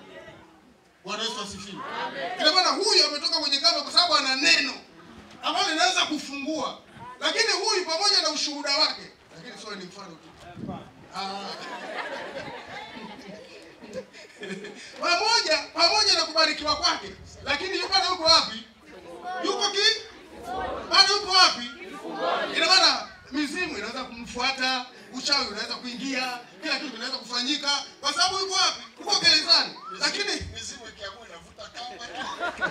Bwana Yesu asifiwe. Ina maana huyu ametoka kwenye kamba kwa sababu ana neno ambalo linaweza kufungua, lakini huyu pamoja na ushuhuda wake, lakini sio ni mfano tu Ah. pamoja pamoja na kubarikiwa kwake, lakini yuko bado yuko wapi? Yuko ki bado yuko wapi? Ina maana mizimu inaweza kumfuata, uchawi unaweza kuingia, kila kitu kinaweza kufanyika kwa sababu yuko wapi? Yuko gerezani, lakini mizimu ikiamua inavuta kamba tu.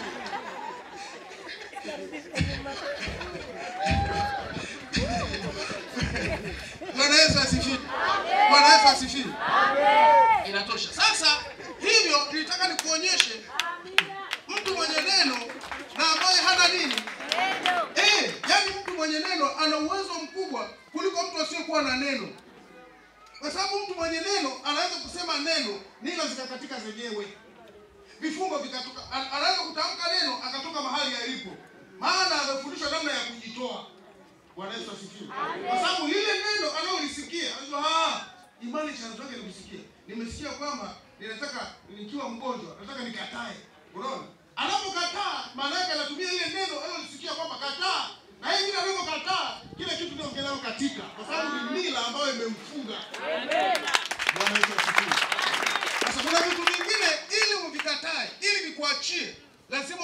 Bwana Yesu asifiwe. Bwana Yesu asifiwe. Inatosha. Sasa hivyo nilitaka nikuonyeshe mtu mwenye neno na ambaye hana nini? Eh, yani mtu mwenye neno ana uwezo mkubwa kuliko mtu asiyekuwa na neno. Kwa sababu mtu mwenye neno anaweza kusema neno, nilo zikakatika zenyewe. Vifungo vikatoka. An- Anaweza kutamka neno akatoka mahali alipo. Maana amefundishwa namna ya kujitoa. Bwana Yesu asifiwe. Kwa sababu lile neno analolisikia, anajua ah, imani chanzo chake ni kusikia. Nimesikia kwamba ninataka nikiwa mgonjwa, nataka nikatae. Unaona? Anapokataa, maana yake anatumia ile neno analolisikia kwamba kataa. Na yeye kile anapokataa, kile kitu ndio kinao katika, kwa sababu ni mila ambayo imemfunga.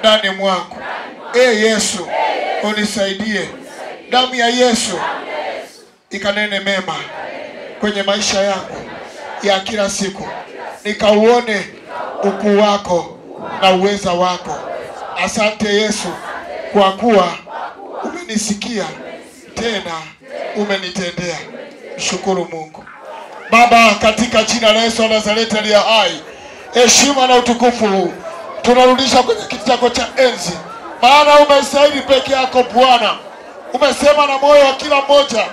ndani mwangu. E Yesu, unisaidie. Damu ya Yesu ikanene mema kwenye maisha yangu ya kila siku, nikauone ukuu wako na uweza wako. Asante Yesu, kwa kuwa umenisikia tena umenitendea. Shukuru Mungu. Baba, katika jina la Yesu wa Nazareti aliye hai, heshima na utukufu huu tunarudisha kwenye kiti chako cha enzi, maana umestahili peke yako Bwana. Umesema na moyo wa kila mmoja,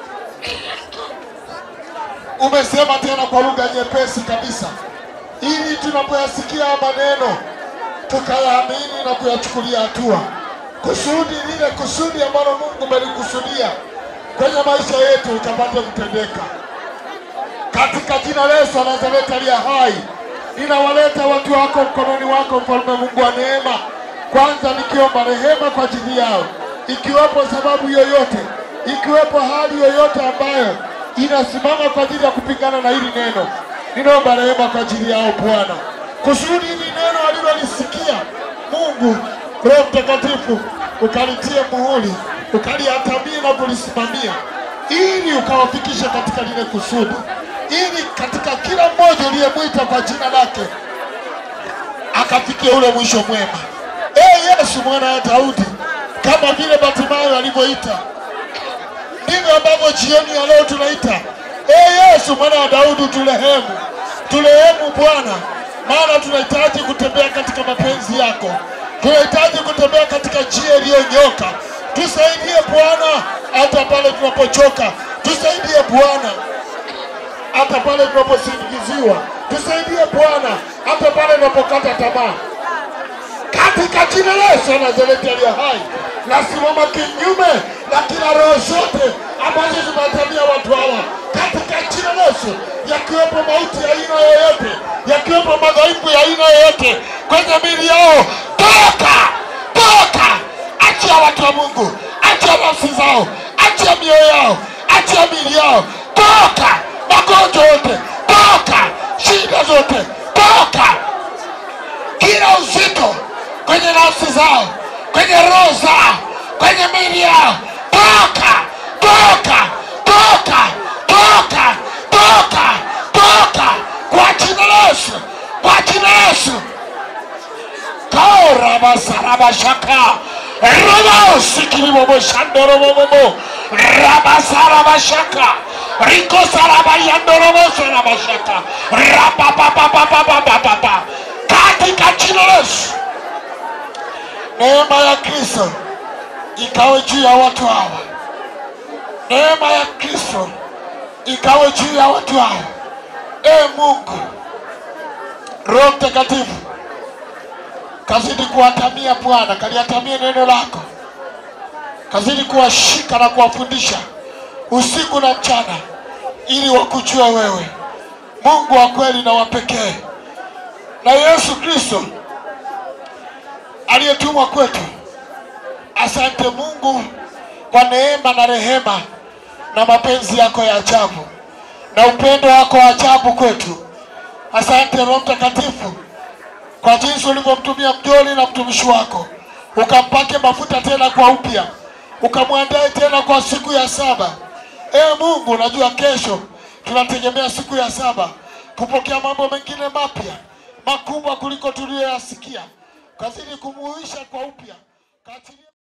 umesema tena kwa lugha nyepesi kabisa, ili tunapoyasikia haya maneno tukayaamini na kuyachukulia hatua, kusudi lile kusudi ambalo Mungu umelikusudia kwenye maisha yetu likapate kutendeka katika jina la Yesu wa Nazareti aliye hai, ninawaleta watu wako mkononi wako, mfalme Mungu wa neema. Kwanza nikiomba rehema kwa ajili yao, ikiwepo sababu yoyote, ikiwepo hali yoyote ambayo inasimama kwa ajili ya kupingana na hili neno, ninaomba rehema kwa ajili yao Bwana, kusudi hili neno alilolisikia Mungu Roho Mtakatifu ukalitie muhuri, ukaliatamie na kulisimamia, ili ukawafikishe katika lile kusudi ili katika kila mmoja uliyemwita kwa jina lake akafikia ule mwisho mwema. Ee Yesu mwana wa Daudi, kama vile Bartimayo alivyoita, ndivyo ambavyo jioni ya leo tunaita. Ee Yesu mwana wa Daudi, turehemu, turehemu Bwana, maana tunahitaji kutembea katika mapenzi yako, tunahitaji kutembea katika njia iliyonyoka. Tusaidie Bwana, hata pale tunapochoka, tusaidie Bwana hata pale tunaposindikiziwa, tusaidie Bwana, hata pale tunapokata tamaa, katika jina la Yesu wa Nazareti aliye hai. Nasimama kinyume na kila roho zote ambazo zimewatamia watu hawa katika jina la Yesu, yakiwepo mauti ya aina yoyote, yakiwepo madhaifu ya aina yoyote kwenye miili yao, toka, toka, achia watu wa Mungu, achia nafsi zao, achia mioyo yao, achia miili yao, toka magonjwa yote toka, shida zote toka, kila uzito kwenye nafsi zao, kwenye roho zao, kwenye miili yao, toka, toka, toka, toka, toka, toka, kwa jina la Yesu, kwa jina la Yesu. Kaorabasarabashaka rabaosikiliboboshandorobobobo rabasarabashaka rikosarabayandorobosarabashaka rapapapapapapapapa katika jina la Yesu. Neema ya Kristo ikawe juu ya watu hawa, neema ya Kristo ikawe juu ya watu hawa. E Mungu, Roho Mtakatifu kazidi kuwatamia Bwana, kaliatamie neno lako, kazidi kuwashika na kuwafundisha usiku na mchana, ili wakujue wewe Mungu wa kweli na wa pekee, na Yesu Kristo aliyetumwa kwetu. Asante Mungu kwa neema na rehema na mapenzi yako ya ajabu na upendo wako wa ajabu kwetu. Asante Roho Mtakatifu kwa jinsi ulivyomtumia mjoli na mtumishi wako, ukampake mafuta tena kwa upya, ukamwandae tena kwa siku ya saba. Ee Mungu, najua kesho tunategemea siku ya saba kupokea mambo mengine mapya makubwa kuliko tuliyoyasikia. Kazidi kumuhuisha kwa upya, kaachilie